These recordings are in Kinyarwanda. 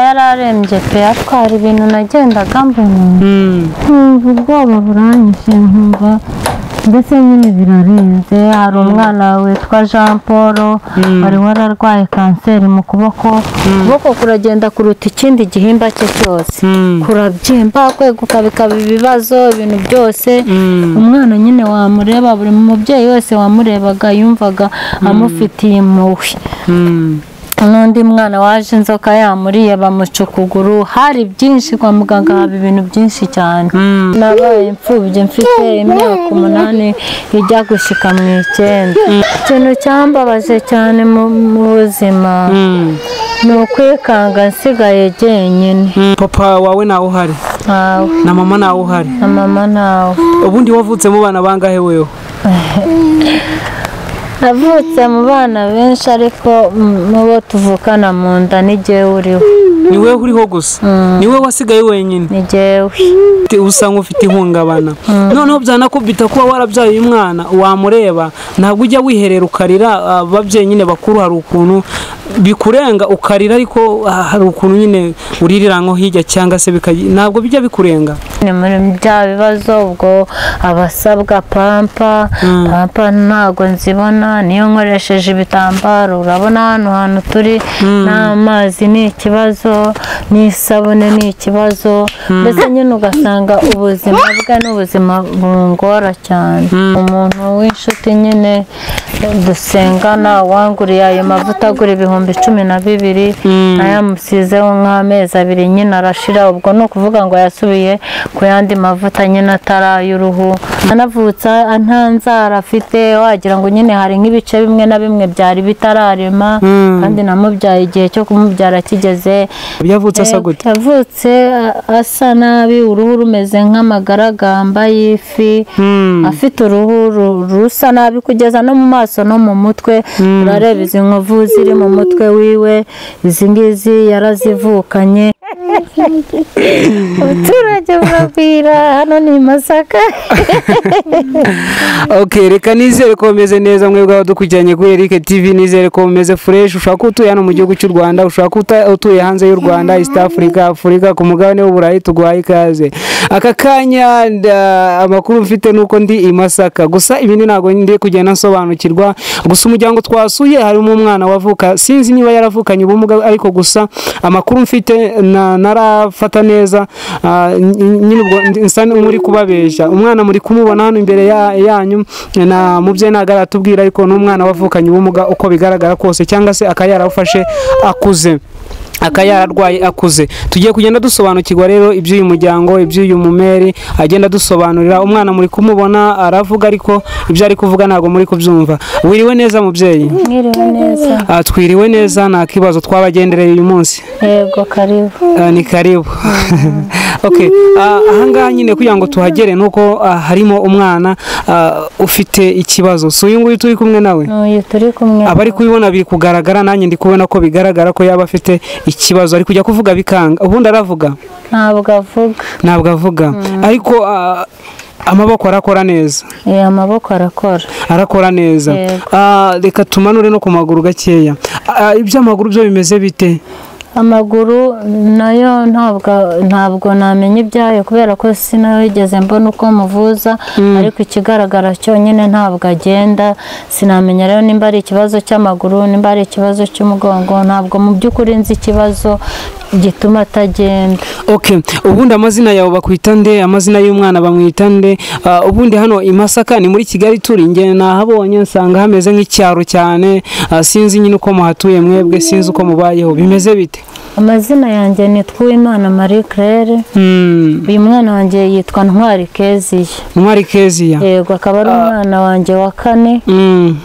cyarembye pe ariko hari ibintu nagendaga mbona nkumva ubwoba buranyishe nkumva mbese nyine birarenze hari umwana witwa jean paul wari wararwaye kanseri mu kuboko ukuboko kuragenda kuruta ikindi gihimba cye cyose kurabyimba kweguka bikaba ibibazo ibintu byose umwana nyine wamureba buri mubyeyi wese wamurebaga yumvaga amufitiye impuhwe n'undi mwana waje inzoka yamuriye bamuca ukuguru hari byinshi kwa muganga haba ibintu byinshi cyane nabaye imfubyi mfite imyaka umunani ijya gushika mu icyenda ikintu cyambabaje cyane mu mu buzima ni ukwikanga nsigaye jyenyine papa wawe ntawe uhari ntawe na mama ntawe uhari na mama ntawe ubundi wavutse mu bana bangahe wewe navutse mu bana benshi ariko mm, mu bo tuvukana mu nda ni jyewe uriho ni wowe uriho gusa ni wowe wasigaye wenyine ni jyewe Ufite- usa nk'ufite ihungabana noneho byanakubita kuba warabyaye uyu mwana wamureba ntabwo ujya wiherera ukarira ababyeyi nyine bakuru hari ukuntu bikurenga ukarira ariko ah, hari ukuntu nyine uririra nko hirya cyangwa se bikagi- ntabwo bijya bikurenga ni muri bya bibazo ubwo abasabwa pampa pampa ntabwo nzibona niyo nkoresheje ibitambaro urabona hano hantu turi n'amazi ni ikibazo n'isabune ni ikibazo mbese nyine ugasanga ubuzima bwe n'ubuzima bungora cyane umuntu w'inshuti nyine dusengana wanguriye ayo mavuta agura ibihumbi cumi na bibiri ayamusizeho nk'amezi abiri nyine arashira ubwo ni ukuvuga ngo yasubiye ku yandi mavuta nyine atari ay'uruhu anavutse nta nzara afite wagira ngo nyine hari nk'ibice bimwe na bimwe byari bitararema kandi namubyaye igihe cyo kumubyara kigeze yavutse asa Eh, gute yavutse a- asa nabi uruhu rumeze nk'amagaragamba y'ifi Mm. afite uruhu ru- rusa nabi kugeza no mu maso no mu mutwe urareba izi nkovu ziri mu mutwe wiwe izi ngizi yarazivukanye abaturage babwira hano ni i masaka ok reka nizere ko bameze neza mwebwe abadukurikiranye kuri Eric TV nizere ko bameze fresh ushaka ko utuye hano mu gihugu cy'u Rwanda ushaka ko uta- utuye hanze y'u Rwanda East Africa Afurika ku mugabane w'uburayi tuguhaye ikaze aka kanya nda- amakuru mfite nuko ndi i Masaka gusa ibindi ntabwo ndi kugenda nsobanukirwa gusa umuryango twasuye harimo umwana wavuka sinzi niba yaravukanye ubumuga ariko gusa amakuru mfite na- narafata neza ah, n- n- nyine ubwo ndi- nsa n'uri kubabeshya umwana muri kumubona hano imbere ya- yanyu na mubyeyi ntabwo aratubwira ariko ni umwana wavukanye ubumuga uko bigaragara kose cyangwa se akaba yarawufashe akuze akaba yararwaye akuze tugiye kugenda dusobanukirwa rero iby'uyu muryango iby'uyu mumeri agenda dusobanurira umwana muri kumubona aravuga ariko ibyo ari kuvuga ntabwo muri kubyumva wiriwe neza mubyeyi mwiriwe neza Ah, twiriwe neza nta kibazo twabagendereye uyu munsi yego karibu Ah, ni karibu okay ah, ahangaha nyine kugira ngo tuhagere nuko ah, harimo umwana ah, ufite ikibazo si uyu nguyu turi kumwe nawe n'uyu turi kumwe abari kubibona biri kugaragara nanjye ndi kubona ko bigaragara ko yaba afite ikibazo ari kujya kuvuga bikanga ubundi aravuga ntabwo avuga ntabwo avuga ariko ah, amaboko arakora neza Eh, amaboko arakora arakora neza Yego. Ah, reka tumanure no ku maguru gakeya Ah, iby'amaguru byo bimeze bite amaguru nayo ntabwo ntabwo namenya ibyayo kubera ko sinigeze mbona uko muvuza ariko ikigaragara cyonyine ntabwo agenda sinamenya rero nimba ari ikibazo cy'amaguru nimba ari ikibazo cy'umugongo ntabwo mu by'ukuri nzi ikibazo gituma atagenda ok ubundi amazina yawe bakwita nde amazina y'umwana bamwita nde Ah, ubundi hano i masaka ni muri kigali turi ingene nahabonye nsanga hameze nk'icyaro cyane Ah, sinzi nyine uko muhatuye mwebwe sinzi uko mubayeho bimeze bite amazina yanjye ni twimana marie claire Hmm, uyu mwana wanjye yitwa ntwari keziye ntwari keziya yego akaba ari umwana wanjye wa kane Hmm,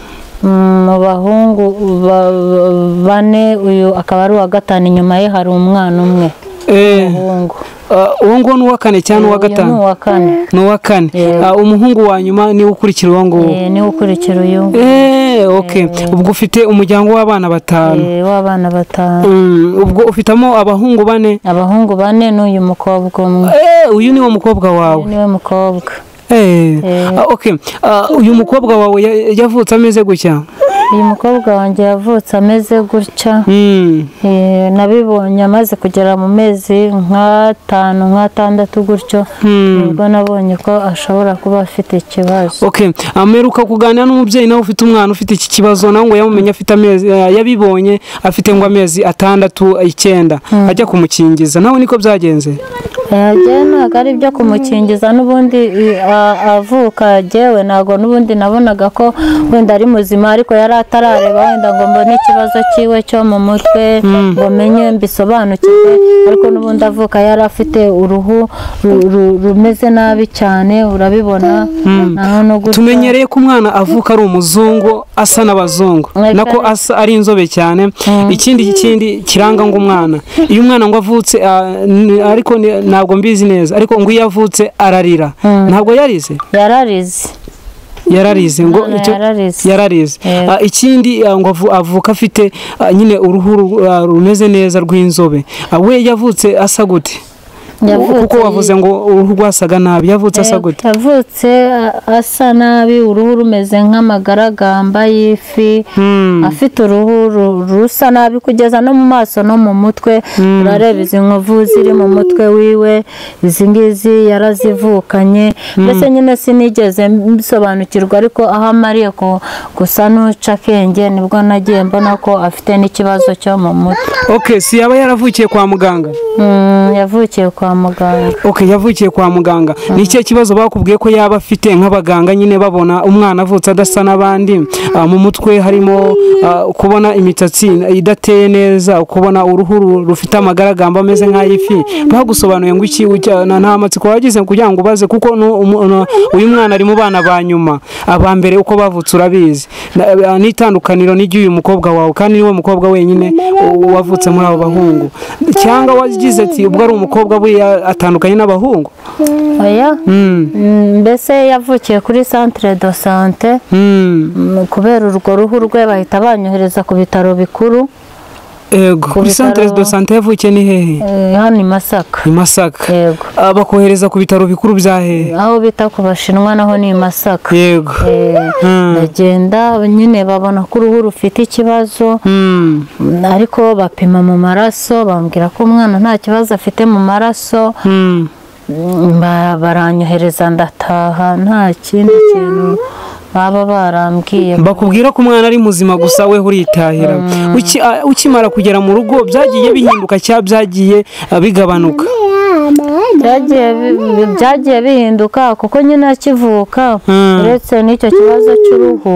mu bahungu ba- ba- bane uyu akaba ari uwa gatanu inyuma ye hari umwana umwe eh, umuhungu ah, uwo nguwo ni uwa kane cyangwa uwa Uyu ni gatanu uwa kane ni uwa kane Yego. Ah, umuhungu wa nyuma niwe ukurikira uwo nguwo Eh, niwe ukurikira uyu Eh, ok ubwo ufite umuryango w'abana batanu Eh, w'abana batanu Hmm, ubwo ufitamo abahungu bane abahungu bane n'uyu mukobwa umwe Eh, uyu ni wo mukobwa wawe niwe mukobwa Eh, ah, ok Ah, uyu mukobwa wawe ya- yavutse ameze gutya uyu mukobwa wanjye yavutse ameze gutya Eh, nabibonye amaze kugera mu mezi nk'atanu nk'atandatu gutyo nibwo nabonye ko ashobora kuba afite ikibazo okay ameruka kuganira n'umubyeyi nawe ufite umwana ufite iki kibazo nawe ngo yamumenye afite amezi eh, yabibonye afite ngo amezi atandatu icyenda ajya kumukingiza nawe niko byagenze yagiye ntabwo ari ibyo kumukingiza n'ubundi i- a- avuka yewe ntabwo n'ubundi nabonaga ko wenda ari muzima ariko yari atarareba wenda ngo mbone ikibazo cyiwe cyo mu mutwe ngo menye mbisobanukirwe ariko n'ubundi avuka yari afite uruhu ru- ru- rumeze nabi cyane urabibona naho no gutya tumenyereye ko umwana avuka ari umuzungu asa n'abazungu Mwebwe nako ari- asa ari inzobe cyane ikindi ikindi kiranga ngo umwana iyo umwana ngo avutse ah, n- ariko ni- ntabwo mbizi neza ariko ngo iyo avutse ararira ntabwo yarize yararize yararize ngo Umwana icyo- yararize. yararize Yego. Ah, ikindi ah, ngo avu- avuka afite ah, nyine uruhu ru- ah, rumeze neza rw'inzobe Ah, we yavutse asa gute kuko wavuze ngo uruhu rwasaga nabi yavutse asa gute yavutse a- asa nabi uruhu rumeze nk'amagaragamba y'ifi afite uruhu ru- rusa nabi kugeza no mu maso no mu mutwe urareba izi nkovu ziri mu mutwe wiwe izi ngizi yarazivukanye mbese nyine sinigeze mbisobanukirwa ariko aho amariye ku- gusa n'uca akenge nibwo nagiye mbona ko afite n'ikibazo cyo mu mutwe ok si yaba yaravukiye kwa muganga Mm, yavukiye kwa muganga ok yavukiye kwa muganga ni ikihe kibazo bakubwiye ko yaba afite nk'abaganga nyine babona umwana avutse adasa n'abandi Ah, mu mutwe harimo ah, kubona imisatsi idateye neza kubona uruhu ru- rufite amagaragamba ameze nk'ay'ifi bagusobanuye ngo iki ujya- na- nta matsiko wagize kugira ngo ubaze kuko nu- umu- nu- uyu mwana ari mu bana ba nyuma aba mbere uko bavutse urabizi Na- ah, n'itandukaniro n'ijy'uyu mukobwa wawe kandi niwe mukobwa wenyine u- wavutse muri abo bahungu cyangwa wagize ati ubwo ari umukobwa we ya- atandukanye n'abahungu oya Mm, mbese yavukiye kuri centre de sante Mm, kubera urwo ruhu rwe bahita banyohereza ku bitaro bikuru yego kuri bitaro- centre de santé yavukiye ni hehe eh, hano i masaka i masaka yego Ah, bakohereza ku bitaro bikuru bya hehe aho bita ku bashinwa naho ni i masaka yego Eh, Mm. ndagenda nyine babona ko uruhu rufite ikibazo Mm, mm, ariko bapima mu maraso bambwira ko umwana nta kibazo afite mu maraso mm. Mm, ba- baranyohereza ndataha nta kindi kintu baba barambwiye bakubwira ko umwana ari muzima gusa we uritahira Uki- ah, ukimara kugera mu rugo byagiye bihinduka cyangwa byagiye ah, bigabanuka byagiye bi- byagiye bihinduka kuko nyine akivuka Mm. uretse n'icyo kibazo cy'uruhu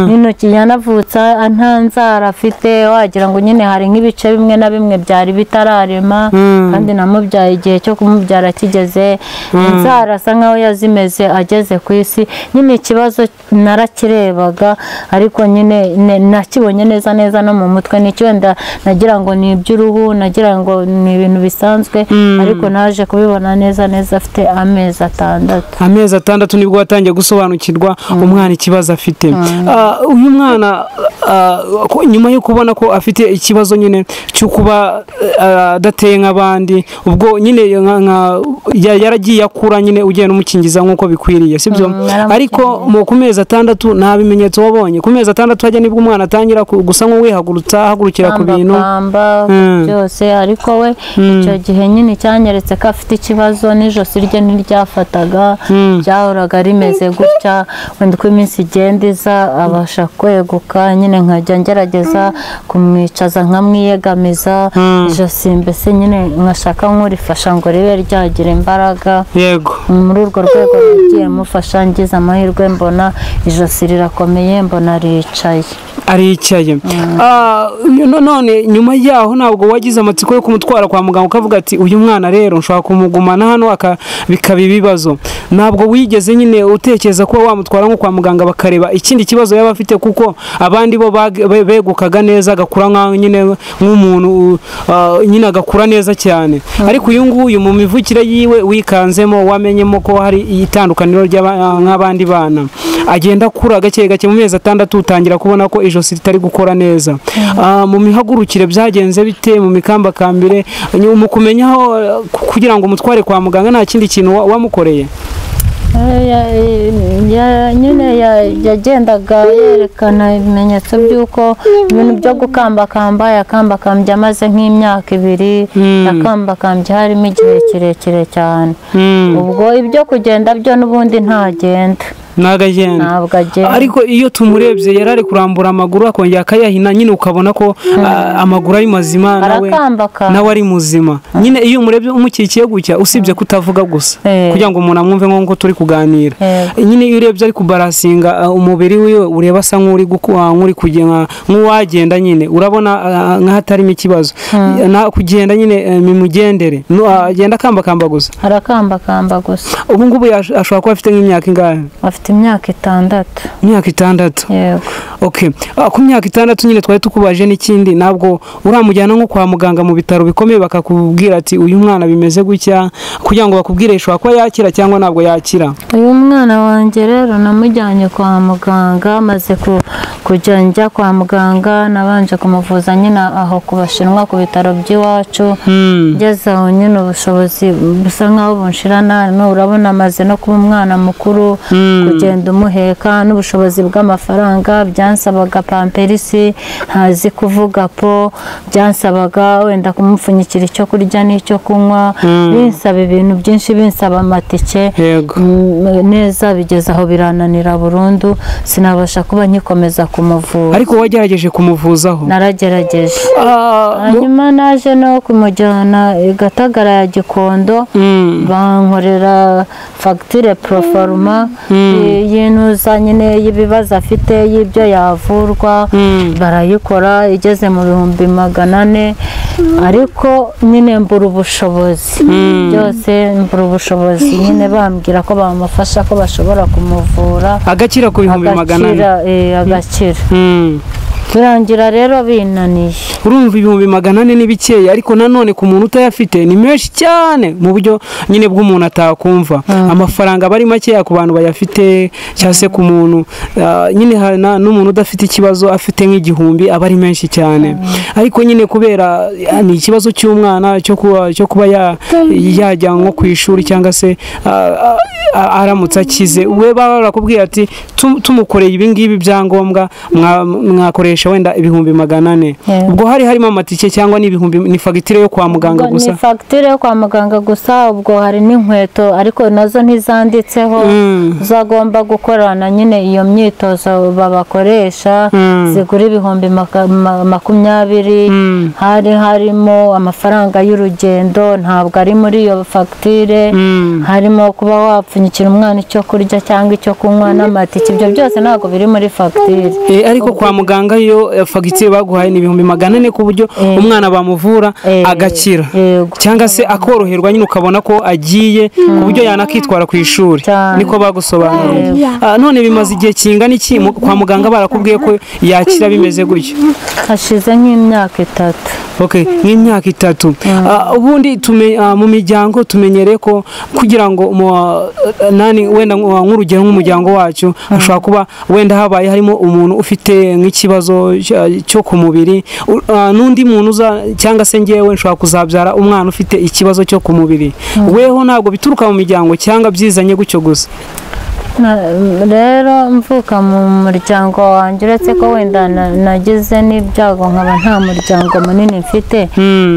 n'intoki yanavutse a- nta nzara afite wagira ngo nyine hari nk'ibice bimwe na bimwe byari bitararema Mm. kandi namubyaye igihe cyo kumubyara kigeze inzara asa nkaho yazimeze ageze ku isi nyine ikibazo narakirebaga ariko nyine ne- nakibonye neza neza no mu mutwe nicyo wenda nagira ngo ni iby'uruhu nagira ngo ni ibintu bisanzwe ariko naje kubibona neza neza afite amezi atandatu amezi atandatu nibwo watangiye gusobanukirwa umwana ikibazo afite Ah, uyu mwana ah, ko- nyuma yo kubona ko afite ikibazo nyine cyo kuba ah, adateye nk'abandi ubwo nyine nka- nka- ya- yaragiye akura nyine ugiye n'umukingiza nk'uko bikwiriye sibyo naramukingiye. ariko mu ku mezi atandatu nta bimenyetso wabonye ku mezi atandatu hajya nibwo umwana atangira ku- gusa nk'uwihagurutsa ahagurukira ku bintu kamba Mm. byose ariko we icyo gihe nyine cyanyeretse ko afite ikibazo n'ijosi rye ntiryafataga ryahoraga rimeze gutya wenda uko iminsi igenda iza abasha kweguka nyine nkajya ngerageza kumwicaza nkamwiyegamiza ijosi mbese nyine nkashaka nk'urifasha ngo ribe ryagira imbaraga yego muri urwo rwego nagiye mufasha ngize amahirwe mbona ijosi rirakomeye mbona ricaye aricaye Ah, no- none nyuma yaho ntabwo wagize amatsiko yo kumutwara kwa muganga ukavuga ati uyu mwana rero nshobora kumugumana hano aka- bikaba ibibazo ntabwo wigeze nyine utekereza kuba wamutwara nko kwa muganga bakareba ikindi kibazo yaba afite kuko abandi bo bag- be- begukaga neza agakura nka- nyine nk'umuntu ah, nyine agakura neza cyane ariko uyu nguyu mu mivukire yiwe wikanzemo wamenyemo ko hari itandukaniro ry'aba- nk'abandi bana agenda akura gake gake mu mezi atandatu utangira kubona ko ijosi ritari gukora neza Ah, mu mihagurukire byagenze bite mu mikambakambire ni- mu kumenyaho eh, ku- kugira ngo umutware kwa muganga nta kindi kintu wa- wamukoreye nyine yagendaga yerekana ibimenyetso by'uko ibintu byo gukambakamba yakambakambye amaze nk'imyaka ibiri yakambakambye harimo igihe kirekire cyane ubwo ibyo kugenda byo n'ubundi ntagenda ntabwo agenda ntabwo agenda ariko iyo tumurebye yari ari kurambura amaguru akongera akayahina nyine ukabona ko ah, amaguru ari mazima nawe arakambakamba nawe ari muzima nyine iyo umurebye umukikiye gutya usibye kutavuga gusa Eh. kugira ngo umuntu amwumve nk'uko turi kuganira Yego. nyine iyo urebye ari kubarasinga ah, umubiri wiwe ureba asa nk'uri gukuha nk'uri kugenda nk'uwagenda nyine urabona ah, nk'ahatarimo ikibazo Na- kugenda nyine eh, mimugendere Nu- ah, agenda akambakamba gusa arakambakamba gusa ubu ngubu yash- ashobora kuba afite nk'imyaka ingahe afite imyaka itandatu imyaka itandatu yego ok Ah, ku myaka itandatu nyine twari tukubaje n'ikindi ntabwo uramujyana nko kwa muganga mu bitaro bikomeye bakakubwira ati uyu mwana bimeze gutya kugira ngo bakubwire ishobora kuba yakira cyangwa ntabwo yakira uyu mwana wanjye rero namujyanye kwa muganga maze ku- kujya njya kwa muganga nabanje kumuvuza nyine aho ku bashinwa ku bitaro by'iwacu ngeze aho nyine ubushobozi busa nk'aho bunshirana no- urabona amaze no kuba umwana mukuru kugenda umuheka n'ubushobozi bw'amafaranga byansabaga pamperisi ntazi kuvuga po byansabaga wenda kumupfunyikira icyo kurya n'icyo kunywa binsaba ibintu byinshi binsaba amatike yego Mm, neza bigeze aho birananira burundu sinabasha kuba nkikomeza kumuvura ariko wagerageje kumuvuzaho naragerageje Ah, mu- hanyuma naje no kumujyana i gatagara ya gikondo Mm. bankorera fagitire poroforuma y- y'inuza nyine y'ibibazo afite y'ibyo yavurwa barayikora igeze mu bihumbi magana ane ariko nyine mbura ubushobozi byose mbura ubushobozi nyine bambwira ko bamufasha ko bashobora kumuvura agakira ku bihumbi magana ane agakira eh, agakira Mm. turangira rero binaniye urumva ibihumbi magana ane ni bikeya ariko nanone ku muntu utayafite ni menshi cyane mu buryo nyine bw'umuntu atakumva amafaranga aba ari makeya ku bantu bayafite cyangwa se ku muntu ah, nyine hari na- n'umuntu udafite ikibazo afite nk'igihumbi aba ari menshi cyane ariko nyine kubera ah, ni ikibazo cy'umwana cyo kuba cyo kuba ya- yajya nko ku ishuri cyangwa se ah, ah, aramutse akize we baba barakubwira ati "Tu- tumukoreye ibi ngibi byangombwa mwa- mwakoresha wenda ibihumbi magana ane Yeah. ubwo hari harimo amatike cyangwa ni ibihumbi ni fagitire yo kwa muganga Ubwo Ni gusa fagitire yo kwa muganga gusa ubwo hari n'inkweto ariko nazo ntizanditseho Mm. zagomba gukorana nyine iyo myitozo babakoresha Mm. zigura ibihumbi maka- ma- makumyabiri Mm. hari harimo amafaranga y'urugendo ntabwo ari muri iyo fagitire Mm. harimo kuba wapfunyikira umwana icyo kurya cyangwa icyo kunywa n'amatike ibyo byose ntabwo biri muri fagitire Eh, ariko kwa muganga yo eh, fagitire baguhaye ni ibihumbi magana ane ku buryo umwana bamuvura Eh, agakira yego cyangwa se akoroherwa nyine ukabona ko agiye ku buryo yanakitwara ku ishuri Cyane. niko bagusobanuriye Ah, none bimaze igihe kingana iki mu- kwa muganga barakubwiye ko yakira bimeze gutya hashize nk'imyaka itatu ok nk'imyaka itatu Ah, ubundi tume- ah, mu miryango tumenyereye ko kugira ngo mu, ah, nani wenda nk- ah, nk'urugero nk'umuryango wacu hashobora kuba wenda habaye harimo umuntu ufite nk'ikibazo cya- cyo ku mubiri u- ah, n'undi muntu uza cyangwa se ngewe nshobora kuzabyara umwana ufite ikibazo cyo ku mubiri weho ntabwo bituruka mu miryango cyangwa byizanye gutyo gusa Na- rero mvuka mu muryango wanjye uretse ko wenda na- nagize n'ibyago nkaba nta muryango munini mfite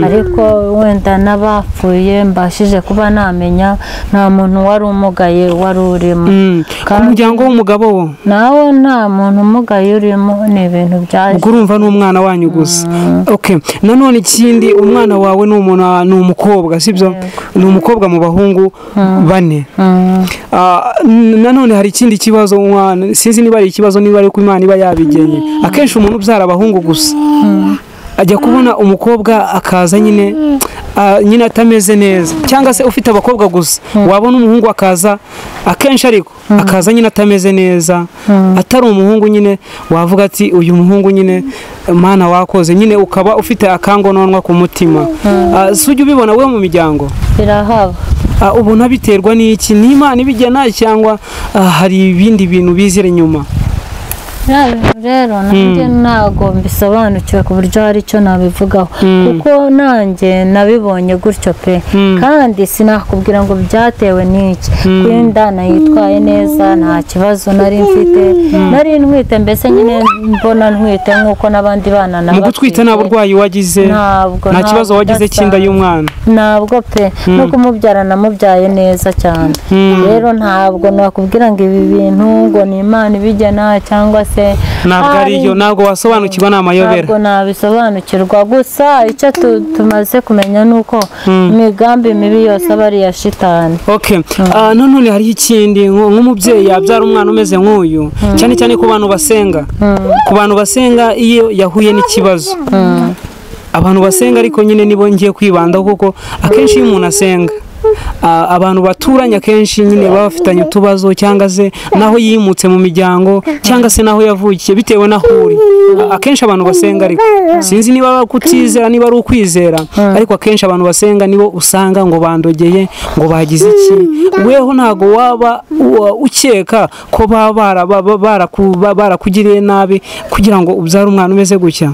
ariko wenda n'abapfuye mbashije kuba namenya nta muntu wari umugaye wari urimo Mm. ku Kandi- muryango w'umugabo wo nawe nta muntu umugaye urimo ni ibintu byaje ubwo urumva ni umwana wanyu gusa okay nanone ikindi umwana wawe ni umuntu ni umukobwa sibyo ni umukobwa mu bahungu bane Mm. Ah, n- nanone hari ikindi kibazo umwana sinzi niba ari ikibazo niba ari uko imana iba yabigenye akenshi umuntu ubyara abahungu gusa ajya kubona umukobwa akaza nyine ah, nyine atameze neza cyangwa se ufite abakobwa gusa wabona umuhungu akaza akenshi ariko akaza nyine atameze neza atari umuhungu nyine wavuga ati uyu muhungu nyine mana wakoze nyine ukaba ufite akangononwa ku mutima Ah, si ujya ubibona we mu miryango birahaba Ah, ubona biterwa n'iki ni imana ibigena cyangwa ah, hari ibindi bintu bizira inyuma biriya bintu rero nanjye ntabwo mbisobanukiwe ku buryo hari icyo nabivugaho Mm. kuko nanjye nabibonye gutyo pe kandi sinakubwira ngo byatewe n'iki kuko inda nayitwaye neza nta kibazo nari mfite nari ntwite mbese nyine mbona ntwite nk'uko n'abandi bana na mu gutwita nta burwayi wagize Ntabwo, nta kibazo ntabwo wagize cy'inda udasanzwe. y'umwana ntabwo pe no kumubyara namubyaye neza cyane Mm. rero ntabwo nakubwira ngo ibi bintu ngo ni imana ibigena cyangwa se ntabwo ari yo ntabwo wasobanukirwa ni amayobera ntabwo nabisobanukirwa gusa icyo tu- tumaze kumenya ni uko imigambi mibi yose aba ari iya shitani okay Ah, nanone hariho ikindi nko- nk'umubyeyi yabyara umwana umeze nk'uyu cyane cyane ku bantu basenga ku bantu basenga iyo yahuye n'ikibazo abantu basenga ariko nyine nibo ngiye kwibandaho kuko akenshi iyo umuntu asenga ah, abantu baturanye akenshi nyine baba bafitanye utubazo cyangwa se n'aho yimutse mu miryango cyangwa se n'aho yavukiye bitewe n'aho uri A- akenshi abantu basenga ariko sinzi niba ari kutizera niba ari ukwizera ariko akenshi abantu basenga nibo usanga ngo bandogeye ngo bagize iki weho ntabwo waba wa- ukeka ko baba bara- baba baraku- ba- barakugiriye nabi kugira ngo ubyare umwana umeze gutya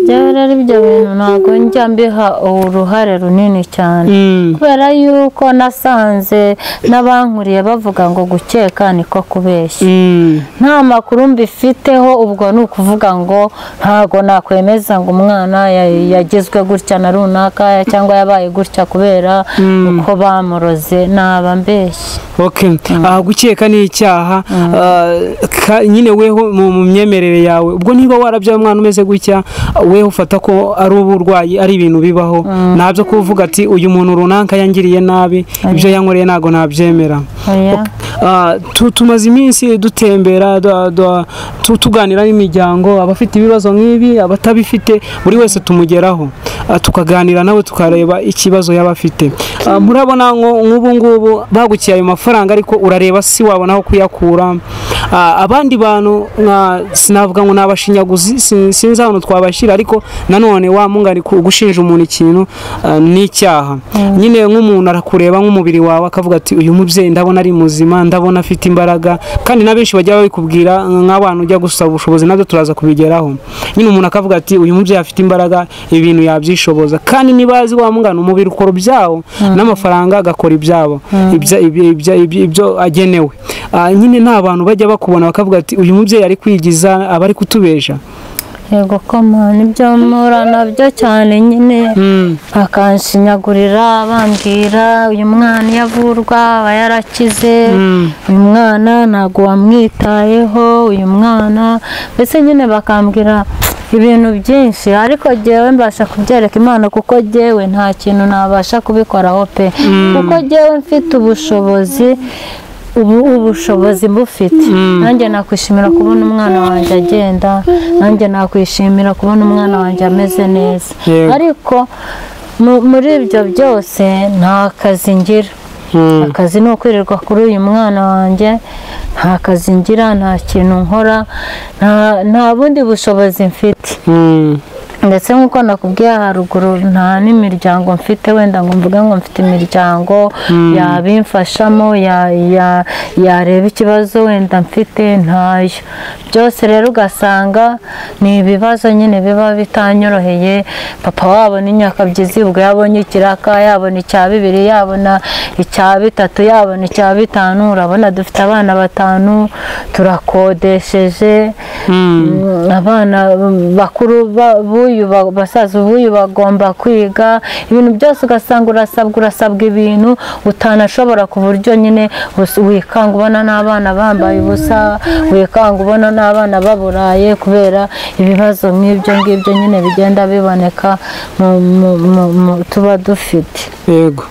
rero rero ibyo bintu ntabwo njya mbiha uruhare runini cyane Mm. kubera yuko nasanze n'abankuriye bavuga ngo gukeka niko kubeshya Mm. nta makuru mbifiteho ubwo ni ukuvuga ngo ntabwo nakwemeza ngo umwana ya- yagizwe gutya na runaka cyangwa yabaye gutya kubera uko bamuroze naba mbeshye Okay. Ah, gukeka ni icyaha Ah, ka- nyine weho mu mu myemerere yawe ubwo niba warabyaye umwana umeze gutya weho ufata ko ari uburwayi ari ibintu bibaho ntabyo kuvuga ati uyu muntu runaka yangiriye nabi ibyo yankoreye ntabwo nabyemera oya Ah, tu- tumaze iminsi dutembera du- du- tu- tuganira n'imiryango abafite ibibazo nk'ibi abatabifite buri wese tumugeraho Ah, tukaganira nawe tukareba ikibazo yaba afite Ah, murabona ngo nk'ubu ngubu bagukiye ayo mafaranga ariko urareba si wabona aho kuyakura Ah, abandi bantu nka- sinavuga ngo ni abashinyaguzi sin- sinzi ahantu twabashyira ariko nanone wa mungani ku- gushinja umuntu ikintu ah, ni icyaha nyine nk'umuntu arakureba nk'umubiri wawe akavuga ati uyu mubyeyi ndabona ari muzima ndabona afite imbaraga kandi na benshi bajya babikubwira nk'abantu ujya gusaba ubushobozi nabyo turaza kubigeraho nyine umuntu akavuga ati uyu mubyeyi afite imbaraga ibintu yabyishoboza kandi niba azi wa mungana umubiri ukora ibyawo n'amafaranga agakora ibyabo Ibya- ibya- ibya- ibya- ibyo agenewe Ah, nyine nta bantu bajya bakubona bakavuga ati uyu mubyeyi ari kwigiza aba ari kutubesha yego koma nibyo mpura nabyo cyane nyine bakanshinyagurira bambwira uyu mwana iyo avurwa aba yarakize uyu mwana ntabwo wamwitayeho uyu mwana mbese nyine bakambwira ibintu byinshi ariko jyewe mbasha kubyereka imana kuko jyewe nta kintu nabasha kubikoraho pe kuko jyewe mfite ubushobozi ubu ubushobozi bufite nanjye nakwishimira kubona umwana wanjye agenda nanjye nakwishimira kubona umwana wanjye ameze neza Yego. ariko mu- muri ibyo byose nta kazi ngira akazi ni ukwirirwa kuri uyu mwana wanjye nta kazi ngira nta kintu nkora nta- nta bundi bushobozi mfite Mm. ndetse nk'uko nakubwiye haruguru nta n'imiryango mfite wenda ngo mvuge ngo mfite imiryango yabimfashamo ya- ya- yareba ikibazo wenda mfite ntayo byose rero ugasanga ni ibibazo nyine biba bitanyoroheye papa wabona inyakabyizi ubwo yabonye ikiraka yabona icya bibiri yabona icya bitatu yabona icya bitanu urabona dufite abana batanu turakodesheje Mm, abana bakuru ba- b'uyu ba- basaza b'uyu bagomba kwiga ibintu byose ugasanga urasabwa urasabwa ibintu utanashobora ku buryo nyine us- wikanga ubona n'abana bambaye ubusa wikanga ubona n'abana baburaye kubera ibibazo nk'ibyo ngibyo nyine bigenda biboneka mu- mu- mu- mu- tuba dufite yego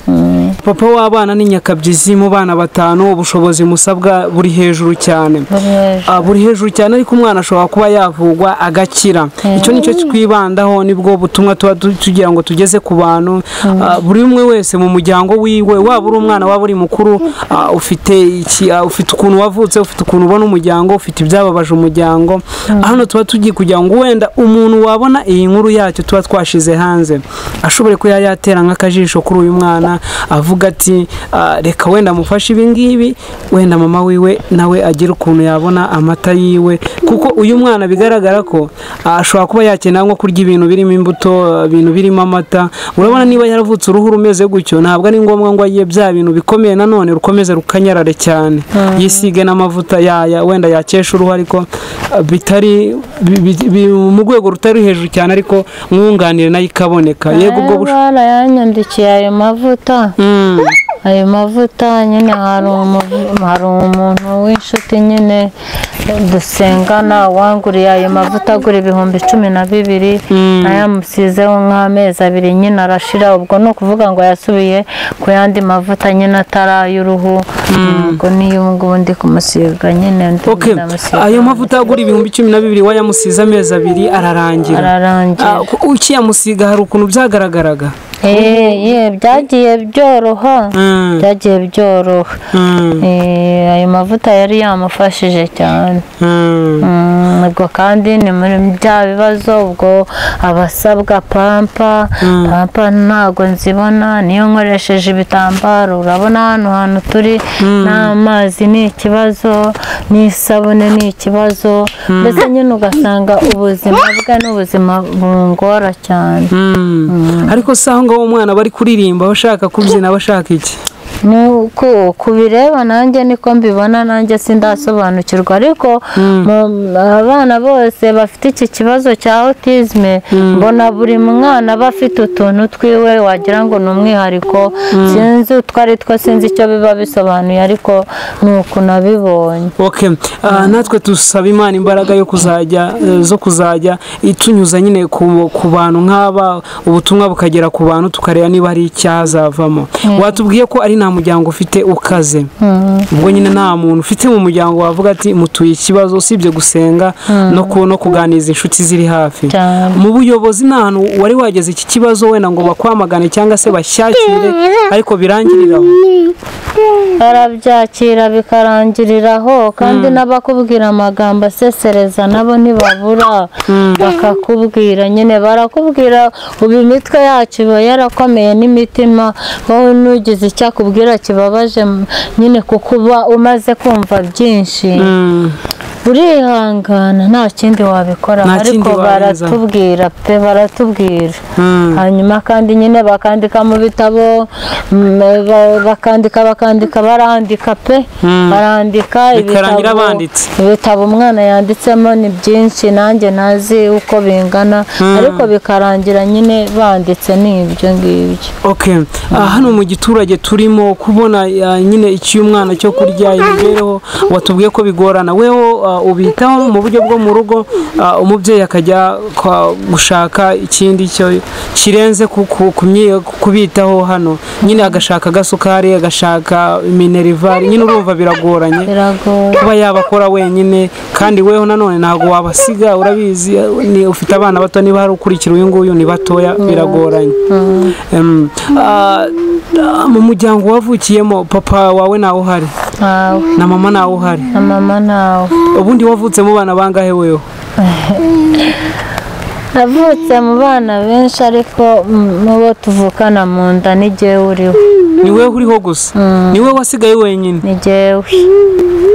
papa w'abana ni nyakabyizi mu bana batanu ubushobozi musabwa buri hejuru cyane buri hejuru. Ah, buri hejuru cyane ariko umwana ashobora kuba yavugwa agakira icyo nicyo twibandaho nibwo butumwa tuba tu- tugira ngo tugeze ku bantu Ah, buri umwe wese mu muryango wiwe waba uri umwana waba uri mukuru ah, ufite iki ah, ufite ukuntu wavutse ufite ukuntu ubona umuryango ufite ibyababaje umuryango hano tuba tugiye kugira ngo wenda umuntu wabona iyi nkuru yacyo tuba twashize hanze ashobore kuba yatera nk'akajisho kuri uyu mwana avuga ati ah, reka wenda amufashe ibi ngibi wenda mama wiwe nawe agira ukuntu yabona amata yiwe kuko uyu mwana bigaragara ko ah, ashobora kuba yakenera nko kurya ibintu birimo imbuto ah, ibintu birimo amata urabona niba yaravutse uruhu rumeze gutyo ntabwo ari ngombwa ngo agiye bya bintu bikomeye nanone rukomeze rukanyarare cyane yisige n'amavuta yaya wenda yakesha uruhu ariko ah, bitari bi- bi- bi- mu rwego rutari hejuru cyane ariko mwunganire nayo ikaboneka yego ubwo bushoboka barayanyandikiye ayo mavuta ayo mavuta nyine hari umu- hari umuntu w'inshuti nyine dusengana wanguriye ayo mavuta agura ibihumbi cumi na bibiri ayamusizeho nk'amezi abiri nyine arashira ubwo ni ukuvuga ngo yasubiye ku yandi mavuta nyine atari ay'uruhu ubwo niyo ubu ngubu ndi kumusiga nyine ndi Ok, ndamusiga. ayo mavuta agura ibihumbi cumi na bibiri wayamusize amezi abiri ararangira ararangira Ah, ku- ukiyamusiga hari ukuntu byagaragaraga Eh, ye byagiye byoroha Mm, byagiye byoroha mm, Eh, ayo mavuta yari yamufashije cyane mm. Mm, ubwo kandi ni muri bya bibazo ubwo abasabwa pampa pampa ntabwo nzibona niyo nkoresheje ibitambaro urabona hano hantu turi n'amazi ni ikibazo n'isabune ni ikibazo mbese nyine ugasanga ubuzima bwe n'ubuzima bungora cyane Mm. ariko si aho ngaho umwana bari kuririmba bashaka kubyina bashaka iki nuko kubireba nanjye niko mbibona nanjye sindasobanukirwa ariko mu- abana bose bafite iki kibazo cya autisme mbona buri mwana aba afite utuntu twiwe wagira ngo ni umwihariko sinzi utwo ari two sinzi icyo biba bisobanuye ariko ni uku nabibonye Ok, ah, natwe dusaba imana imbaraga yo kuzajya eh, zo kuzajya itunyuza nyine ku, ku bantu nk'aba ubutumwa bukagera ku bantu tukareba niba hari icyazavamo watubwiye ko ari nta muryango ufite ukaze ubwo nyine nta muntu ufite mu muryango wavuga ati mutuye ikibazo usibye gusenga no ku- no kuganiriza inshuti ziri hafi cyane mu buyobozi nta hantu wari wageze iki kibazo wenda ngo bakwamagane cyangwa se bashyakire ariko birangirira aho barabyakira bikarangiriraho kandi n'abakubwira amagambo asesereza nabo ntibabura bakakubwira nyine barakubwira ubu imitwe yacu iba yarakomeye n'imitima wowe nugize icyo akubwira kibabaje m- nyine kuko uba umaze kumva byinshi Mm. urihangana nta kindi wabikora Nta kindi ariko warenzaho. baratubwira pe baratubwira Mm. hanyuma kandi nyine bakandika mu bitabo mm, ba- bakandika bakandika barandika pe barandika Bikarangira banditse. ibitabo umwana yanditsemo ni byinshi nanjye ntazi uko bingana ariko bikarangira nyine banditse ni ibyo ngibyo ok Ah, hano mu giturage turimo kubona ah, nyine icy'umwana cyo kurya imibereho watubwiye ko bigorana weho ah, ubitaho mu buryo bwo mu rugo ah, umubyeyi akajya kwa- gushaka ikindi cyo kirenze ku- ku- ku myi- kubitaho hano nyine agashaka agasukari agashaka minerivare nyine urumva biragoranye biragoye kuba yabakora wenyine kandi weho nanone ntabwo wabasiga urabizi ni ufite abana bato niba hari ukurikira uyu nguyu ni batoya biragoranye Em, ah, ah, mu muryango wavukiyemo papa wawe ntawe uhari ntawe na mama ntawe uhari na mama ntawe ubundi wavutsemo bana bangahe weho navutse mu bana benshi ariko mm, mu bo tuvukana mu nda ni jyewe uriho ni wewe uriho gusa ni we wasigaye wenyine ni jyewe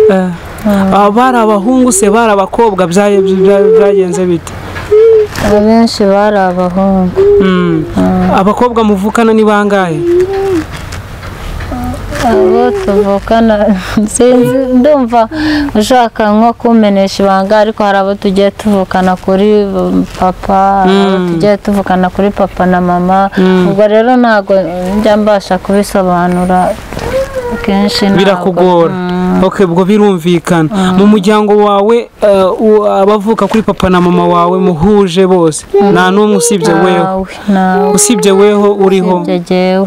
Eh, ah, bari abahungu se bari abakobwa bya- bya- byagenze bite abenshi bari abahungu Mm. abakobwa muvukana ni bangahe abo tuvukana sinzi ndumva ushaka nko kumenesha ibanga ariko hari abo tugiye tuvukana kuri um, papa hari abo tugiye tuvukana kuri papa na mama ubwo rero ntabwo njya mbasha kubisobanura kenshi ntabwo. birakugora ok ubwo birumvikana mu muryango wawe eh, u- abavuka kuri papa na mama wawe muhuje bose nta n'umwe usibye weho Ntawe, ntawe usibye weho uriho Ibyo jyewe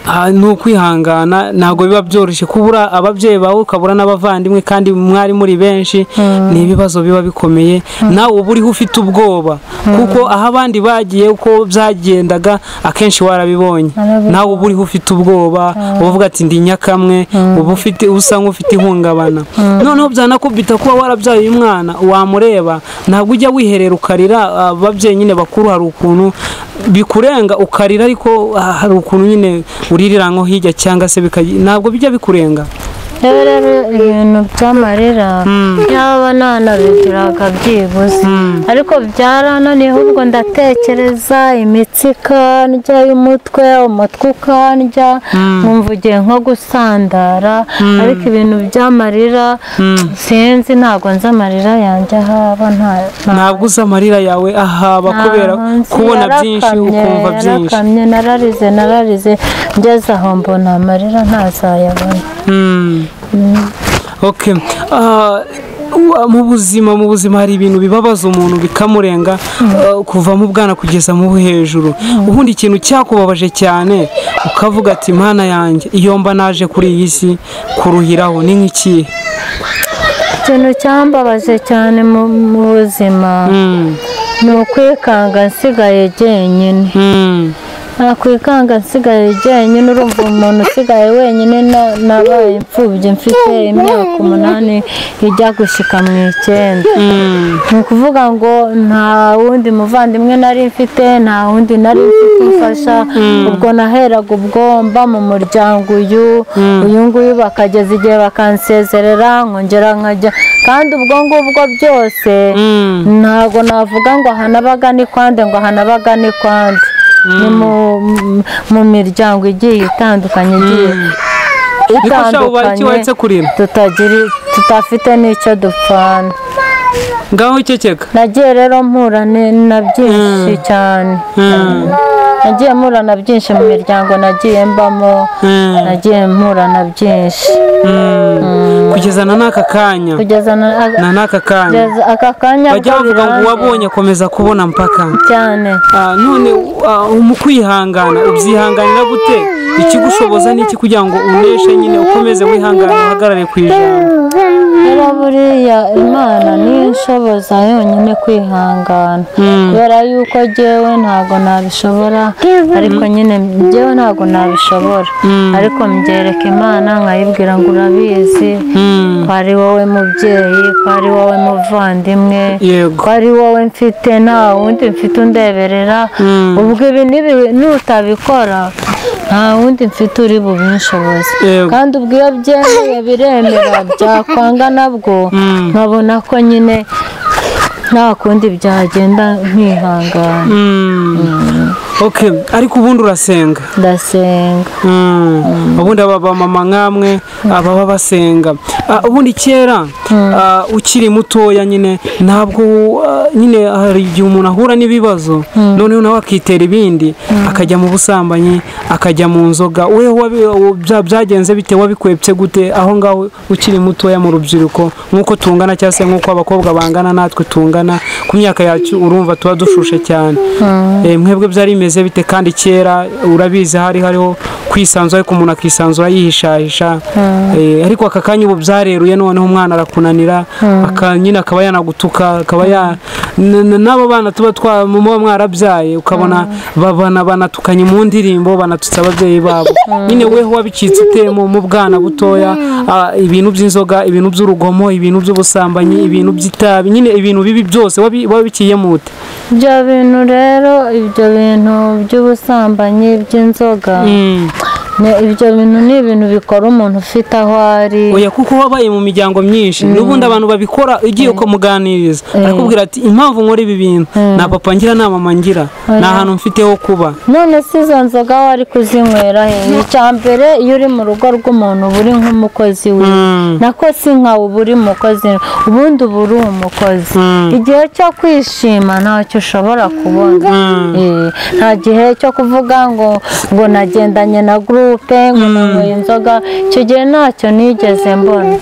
Mm. Ah, ni ukwihangana ntabwo biba byoroshye kubura ababyeyi bawe ukabura n'abavandimwe kandi mwari muri benshi ni ibibazo biba bikomeye nawe uba uriho ufite ubwoba kuko aho abandi bagiye uko byagendaga akenshi warabibonye Narabibonye. nawe uba uriho ufite ubwoba uvuga ati ndi nyakamwe uba ufite usa nk'ufite ihungabana noneho byanakubita kuba warabyaye uyu mwana wamureba ntabwo ujya wiherera ukarira ah, ababyeyi nyine bakuru hari ukuntu bikurenga ukarira ariko ah, hari ukuntu nyine uririra nko hirya cyangwa se bikajya ntabwo bijya bikurenga rero rero ibintu by'amarira yaba nanabigiraga byibuze ariko byarananiye ahubwo ndatekereza imitsi ikandya y'umutwe umutwe ukandya nkumva ugiye nko gusandara ariko ibintu by'amarira sinzi ntabwo nzi amarira yanjye ahaba nta ntabwo uzi amarira yawe ahaba kubera kubona byinshi ukumva byinshi yarakamye nararize nararize ngeze aho mbona amarira ntazayabona Mm. Okay. Ah, wa- mu buzima mu buzima hari ibintu bibabaza umuntu bikamurenga ah, kuva mu bwana kugeza mu hejuru ubundi ikintu cyakubabaje cyane ukavuga ati mana yanjye iyo mba naje kuri iyi si kuruhiraho ni nk'ikihe ikintu cyambabaje cyane mu mu buzima Mm. ni ukwikanga nsigaye jyenyine Mm. nakwikanga nsigaye jyenyine urumva umuntu usigaye wenyine na- nabaye imfubyi mfite imyaka umunani ijya gushika mu icyenda Mm. ni ukuvuga ngo nta wundi muvandimwe nari mfite nta wundi nari mfite umfasha ubwo naheraga ubwo mba mu muryango uyu uyu nguyu bakageza igihe bakansezerera nkongera nkajya kandi ubwo ngubwo byose Mm. ntabwo navuga ngo aha nabaga ni kwande ngo aha nabaga ni kwande ni mu- mu- mu miryango igiye itandukanye igiye Niko sha ubara iki waretse kurira tutagiri- tutafite n'icyo dupfana ngaho ikekeka nagiye rero mpura ni- na byinshi cyane Mm. nagiye mpura na byinshi mu miryango nagiye mbamo Mm. nagiye mpura na byinshi Mm. kugeza na n'aka kanya kugeza na- na n'aka kanya kugeza aka kanya bajya bwo bavuga ngo birangiye uwabonye akomeza kubona mpaka cyane Ah, none ah, mu kwihangana ubyihanganira gute ikigushoboza n'iki kugira ngo uneshe nyine ukomeze wihangane uhagarare ku ijambo rero buriya imana niyo inshoboza yonyine kwihangana kubera yuko jyewe ntabwo nabishobora ariko nyine jyewe ntabwo nabishobora ariko mbyereka imana nkayibwira ngo urabizi ko ari wowe mubyeyi ko ari wowe muvandimwe yego ko ari wowe mfite nta wundi mfite undeberera Mm. ubwo ibi nibi- nutabikora nta wundi mfite uri bubinshoboze Yego. kandi ubwo iyo byemeye biremera byakwanga nabwo Mm. nkabona ko nyine nta kundi byagenda nkihangana Mm. okay ariko ubundi urasenga ndasenga Mm. ubundi aba bamama nk'amwe ababa basenga Ah, ubundi kera ah, ukiri mutoya nyine ntabwo ah, nyine hari igihe umuntu ahura n'ibibazo noneho nawe akitera ibindi akajya mu busambanyi akajya mu nzoga we wabi- wa- bya- byagenze bite wabikwepse gute aho ngaho ukiri mutoya mu rubyiruko nk'uko tungana cyangwa se nk'uko abakobwa bangana natwe tungana ku myaka yacu urumva tuba dushushe cyane Eh, mwebwe byari bimeze bite kandi kera urabizi hari hariho kwisanzura ariko umuntu akisanzura yihishahisha Eh, ariko aka kanya ubu byareruye noneho umwana arakunanira aka- nyine akaba yanagutuka akaba ya n- n- n'abo bana tuba twa muba mwarabyaye ukabona babana banatukanye mu ndirimbo banatutse ababyeyi babo nyine weho wabicitse ute mu mu bwana butoya ah, ibintu by'inzoga ibintu by'urugomo ibintu by'ubusambanyi ibintu by'itabi nyine ibintu bibi byose wabi- wabiciyemo ute ibyo bintu rero ibyo bintu by'ubusambanyi by'inzoga Mm. ni- ibyo bintu ni ibintu bikora umuntu ufite aho ari oya kuko wabaye mu miryango myinshi n'ubundi abantu babikora ugiye kumuganiriza arakubwira ati impamvu nkora ibi bintu nta papa ngira nta mama ngira nta hantu mfite ho kuba none si izo nzoga wari kuzinywera he icya mbere iyo uri mu rugo rw'umuntu uba uri nk'umukozi we Mm. nako si nkawe uba uri umukozi ubundi uba uri umukozi Mm. igihe cyo kwishima ntacyo ushobora kubona Eh, nta gihe cyo kuvuga ngo ngo nagendanye na gurupe ngo nanyweye inzoga icyo gihe ntacyo nigeze mbona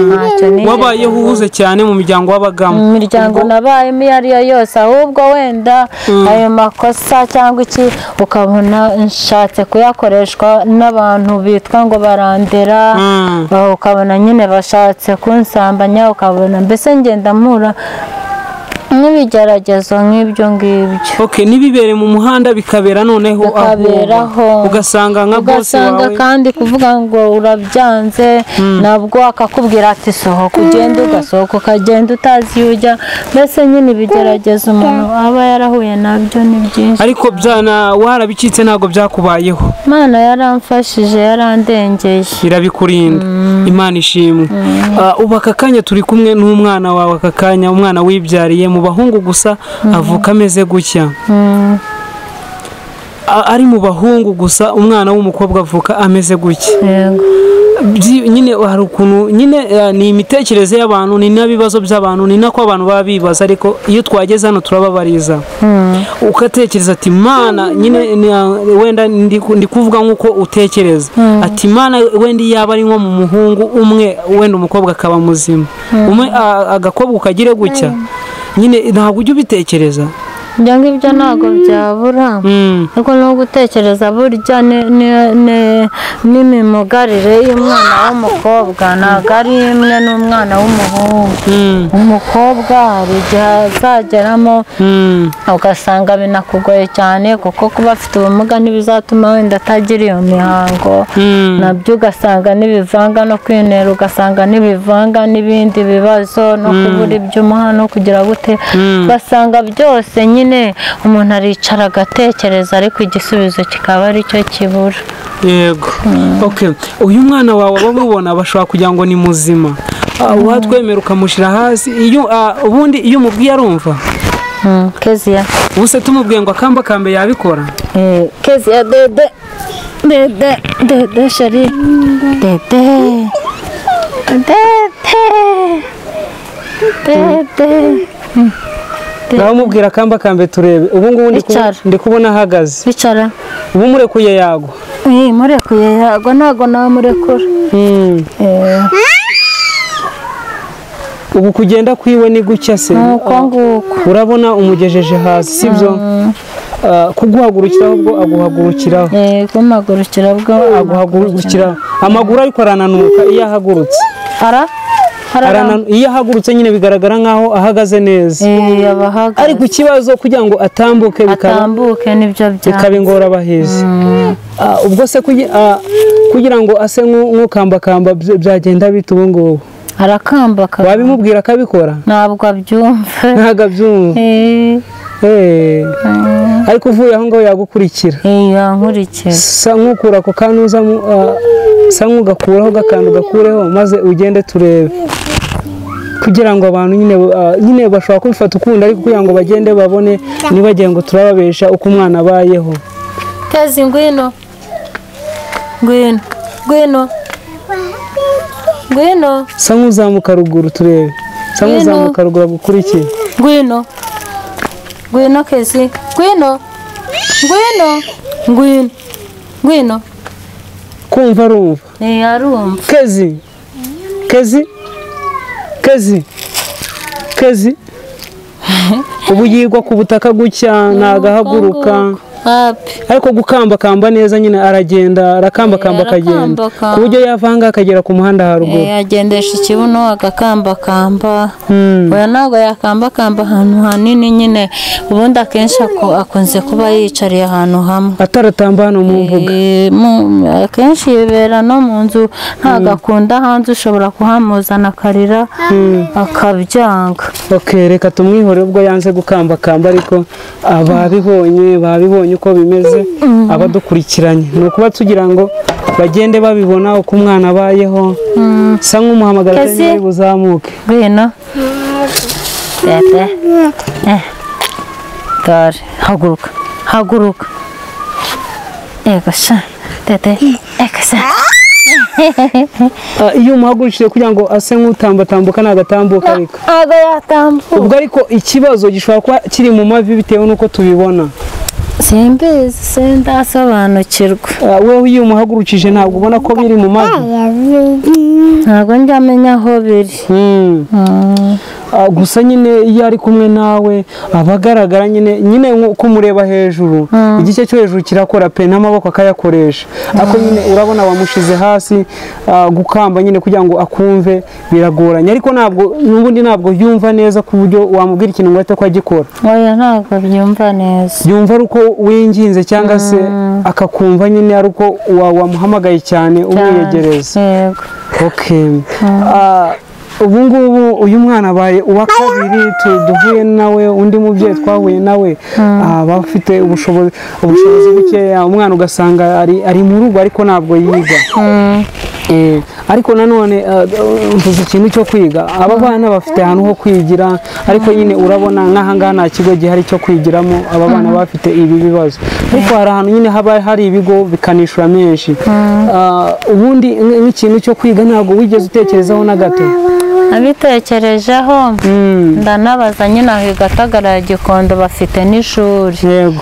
ntacyo nigeze wabayeho uhuze cyane mu miryango wabagamo mu miryango nabayemo iyo ari yo yose ahubwo wenda ayo makosa cyangwa iki ukabona nshatse kuyakoreshwa n'abantu bitwa ngo barandera Mm. ba- ukabona nyine bashatse kunsambanya ukabona mbese ngenda mpura n'ibigeragezo nk'ibyo ngibyo ok ntibibere mu muhanda bikabera noneho aho Bikaberaho. ugasanga nka bose ugasanga wawe kandi kuvuga ngo urabyanze nabwo akakubwira ati sohoka ugende ugasohoka ukagenda utazi iyo ujya mbese nyine ibigeragezo umuntu aba yarahuye nabyo ni byinshi ariko byana warabicitse ntabwo byakubayeho imana yaramfashije yarandengeye irabikurinda imana ishimwe Ah, ubu aka kanya turi kumwe n'umwana wawe aka kanya umwana wibyariye mu bahungu gusa avuka ameze gutya Mm. A- ari mu bahungu gusa umwana w'umukobwa avuka ameze gutya yego Byi- nyine hari ukuntu nyine eh, ni imitekerereze y'abantu ni n'ibibazo by'abantu ni nako abantu baba bibaza ariko iyo twageze hano turababariza Mm. ugatekereza ati mana nyine ni- wenda ndi ku- ndi kuvuga nk'uko utekereza ati mana wenda iyo yaba ari nko mu muhungu umwe wenda umukobwa akaba muzima umwe a- agakobwa ukagire gutya nyine ntabwo ujya ubitekereza ibyo ngibyo ntabwo byabura Mm. ariko no gutekereza burya ni- ni- ni- n'imimugarire y'umwana w'umukobwa ntabwo ari imwe n'umwana w'umuhungu Mm. umukobwa hari igihe azageramo Mm. ugasanga binakugoye cyane kuko kuba afite ubumuga ntibizatuma wenda atagira iyo mihango Mm. nabyo ugasanga n'ibivanga no kwinera ugasanga n'ibivanga n'ibindi bibazo no kubura iby'umuha no kugira gute ugasanga byose nyine umuntu aricara agatekereza ariko igisubizo kikaba aricyo kibura yego okay uyu mwana wawe abamubona bashobora kugira ngo ni muzima Ah, watwemera ukamushyira hasi iyo ah, ubundi iyo umubwiye arumva Mm, keziya ubuse tumubwiye ngo akamba akambe yabikora Eh, keziya dede dede dede sheri dede dede dede nawe umubwira akamba akambe turebe ubu ngubu ndi kubu- Icara. ndi kubona ahagaze bicara ubu murekuye yagwa iyi murekuye yagwa ntabwo namurekura Eh, ubu kugenda kwiwe ni gutya se nuko nguko urabona umugejeje hasi sibyo Ah, kuguhagurukiraho ubwo aguhagurukiraho Eh, bw'amagurukira bwo aguhagurukira amaguru ariko arananuka iyo ahagurutse ara arana Arana- iyo ahagurutse nyine bigaragara nkaho ahagaze neza abahaga ariko ikibazo kugira ngo atambuke bikaba atambuke nibyo bya bikaba ingorabahizi Ah, ubwo se kugi- ah, kugira ngo ase nk'u- nk'ukambakamba bya- byagenda bita ubu ngubu arakambaka wabimubwira akabikora ntabwo abyumva ntabwo abyumva Eh, Eh. ariko uvuye aho ngaho yagukurikira eh, yankurikira sa nk'ukura ako kantu uzamo ah, sa nk'ugakuraho gakantu gakureho maze ugende turebe kugira ngo abantu nyine ah, nyine bashobora kubifata ukundi ariko kugira ngo bagende babone nibagiye ngo turababesha uko umwana abayeho Kazi ngwino. Ngwino. Ngwino. Ngwino. sa nk'uzamuka ruguru turebe sa Ngwino. nk'uzamuka ruguru agukurikiye Ngwino. Ngwino Kazi. Ngwino. Ngwino. Ngwino. Ngwino. kumva arumva Ni yarumva. kezi kezi kezi kezi ubu yigwa ku butaka gutya ntagahaguruka Hapi. ariko gukambakamba neza nyine aragenda arakambakamba Eh, akagenda arakambakamba. ku buryo yava aha ngaha akagera ku muhanda haruguru Yagendesha ikibuno agakambakamba. Mm. Oya ntabwo yakambakamba ahantu hanini nyine ubundi akenshi ako- akunze kuba yicariye ahantu hamwe. ataratamba hano mu mbuga Eh, mu- akenshi yibera no mu nzu ntabwo akunda hanze ushobora kuhamuzana akarira akabyanga ok reka tumwihore ubwo yanze gukambakamba ariko ababibonye babibonye uko bimeze abadukurikiranye ni ukuba tugira ngo bagende babibona uko umwana abayeho sa nk'umuhamagara Kezi. atari buzamuke ngwino dede eh dore haguruka haguruka yego sha dede eka sha Ah, iyo umuhagurukije kugira ngo ase nk'utambatambuka nagatambuka ariko ntabwo yatambuka ubwo ariko ikibazo gishobora kuba kiri mu mavi bitewe n'uko tubibona simbizi sindasobanukirwa Ah, wewe iyo umuhagurukije ntabwo ubona ko biri mu mavi ntabwo njya amenya aho biri Mm. Mm. ah, gusa nyine iyo ari kumwe nawe aba agaragara nyine nyine uko umureba hejuru igice cyo hejuru kirakora pe n'amaboko akayakoresha ariko nyine urabona wamushyize hasi ah, gukamba nyine kugira ngo akumve biragoranye ariko ntabwo n'ubundi ntabwo yumva neza ku buryo wamubwira ikintu ngo ahite ko agikora oya ntabwo byumva neza yumva ari uko winginze cyangwa se akakumva nyine ari uko wa- wamuhamagaye cyane umwiyegereza yego okay Ah, ubu ngubu uyu mwana abaye uwa kabiri tu- duhuye nawe undi mubyeyi twahuye nawe ah, bafite ubushobozi ubushobozi bukeya umwana ugasanga ari ari mu rugo ariko ntabwo yiga Eh, ariko nanone ah, mvuze ikintu cyo kwiga aba bana bafite ahantu ho kwigira ariko nyine urabona nk'ahangaha nta kigo gihari cyo kwigiramo aba bana bafite ibi bibazo ariko hari ahantu nyine haba hari ibigo bikanishyura menshi Ah, ubundi nk- nk'ikintu cyo kwiga ntabwo wigeze utekerezaho na gato nabitekerejeho Mm, ndanabaza nyine aho i gatagara ya gikondo bafite n'ishuri yego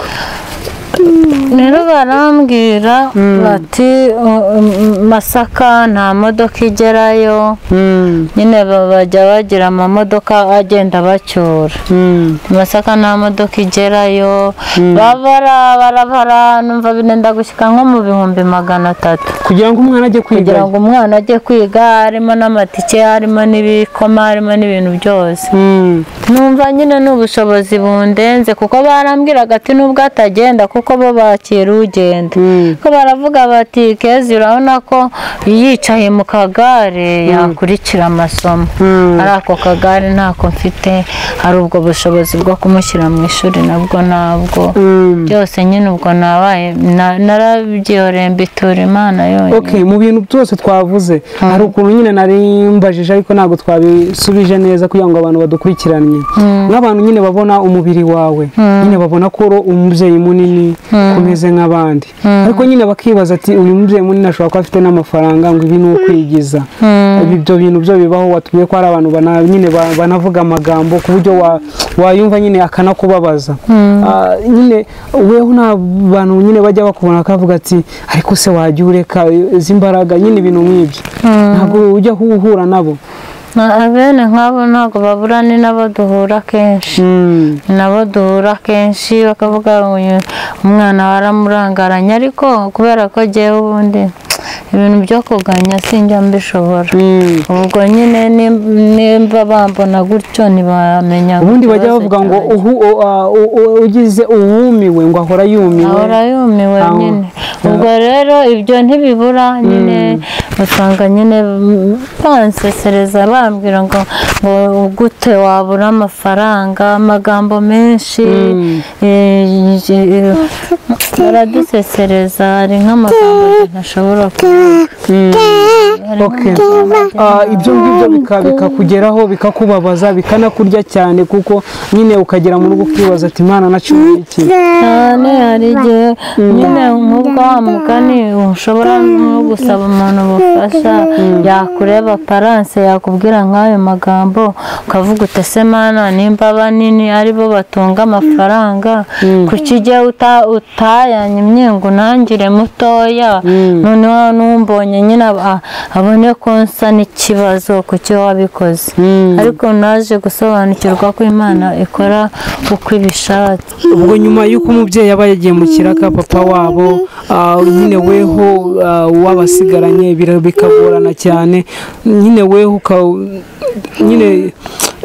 rero barambwira bati "Uh, um, masaka nta modoka igerayo Mm, nyine ba- bajya bagira amamodoka agenda bacyura mm, masaka nta modoka igerayo babara barabara numva binenda gushyika nko mu bihumbi magana atatu kugira ngo umwana ajye kwiga kugira ngo umwana ajye kwiga harimo n'amatike harimo n'ibikoma harimo n'ibintu byose Mm, numva nyine ni ubushobozi bundenze kuko barambwiraga ati nubwo atagenda kuko bo bakira ugenda mm, ko baravuga bati kezi urabona ko yicaye mu kagare yakurikira amasomo Mm. ari ako kagare ntako mfite hari ubwo bushobozi bwo kumushyira mu ishuri nabwo nabwo mm. byose nyine ubwo nabaye na- narabyiyoreye mbitura imana yonyine Okay, mu bintu byose twavuze hari ukuntu nyine nari mbajije ariko ntabwo twabisubije neza kugira ngo abantu badukurikiranye nk'abantu nyine babona umubiri wawe nyine babona ko uri umubyeyi munini kumeze nk'abandi ariko nyine bakibaza ati uyu mubyeyi munini ashobora kuba afite n'amafaranga ngo ibi ni ukwigiza Ibi- ibyo bintu byo bibaho watubwiye ko hari abantu bana- nyine ba- banavuga amagambo ku buryo wa- wayumva nyine akanakubabaza Ah, nyine weho nta bantu nyine bajya bakubona bakavuga ati ariko se wajya ureka izi mbaraga nyine ibintu nk'ibyo ntabwo ujya uhura nabo Na- bene nk'abo ntabwo babura ni nabo duhura kenshi Mm, nabo duhura kenshi bakavuga "Uyu umwana waramurangaranye ariko kubera ko ngewe ubundi ibintu byo kuganya sinjya mbishobora mm. ubwo nyine nim- nimba bambona gutyo ntibamenya ubundi ngo bajya ikibazo bavuga ngo cyanjye. uhu- u- ah, u- u- ugize uwumiwe ngo ahora yumiwe ahora yumiwe Aho. nyine ubwo rero ibyo ntibibura nyine usanga nyine mm, bansesereza bambwira ngo ngo gute wabura amafaranga amagambo menshi eh, eh, eh, baradusesereza hari nk'amagambo njye ntashobora kuvuga Mm. Hari Okay. nk'amagambo njye Ah, ibyo ngibyo bika- bikakugeraho bikakubabaza bikanakurya cyane kuko nyine ukagera mu rugo ukibaza ati imana nacuye iki cyane hari igihe nyine nk'ubwo wa mugani ushobora nko gusaba umuntu ubufasha yakureba paranse yakubwira nk'ayo magambo ukavuga uti "Ese mana nimba banini ari bo batunga amafaranga kuki ujye uta- utayanye imyingu ntangire mutoya noneho n'umbonye nyine aba- abone ko nsa n'ikibazo kuki wabikoze ariko naje gusobanukirwa ko imana ikora uko ibishatse ubwo nyuma y'uko umubyeyi aba yagiye mu kiraka papa wabo ah, nyine weho ah, w'abasigaranye bira- bikagorana cyane nyine weho uka- nyine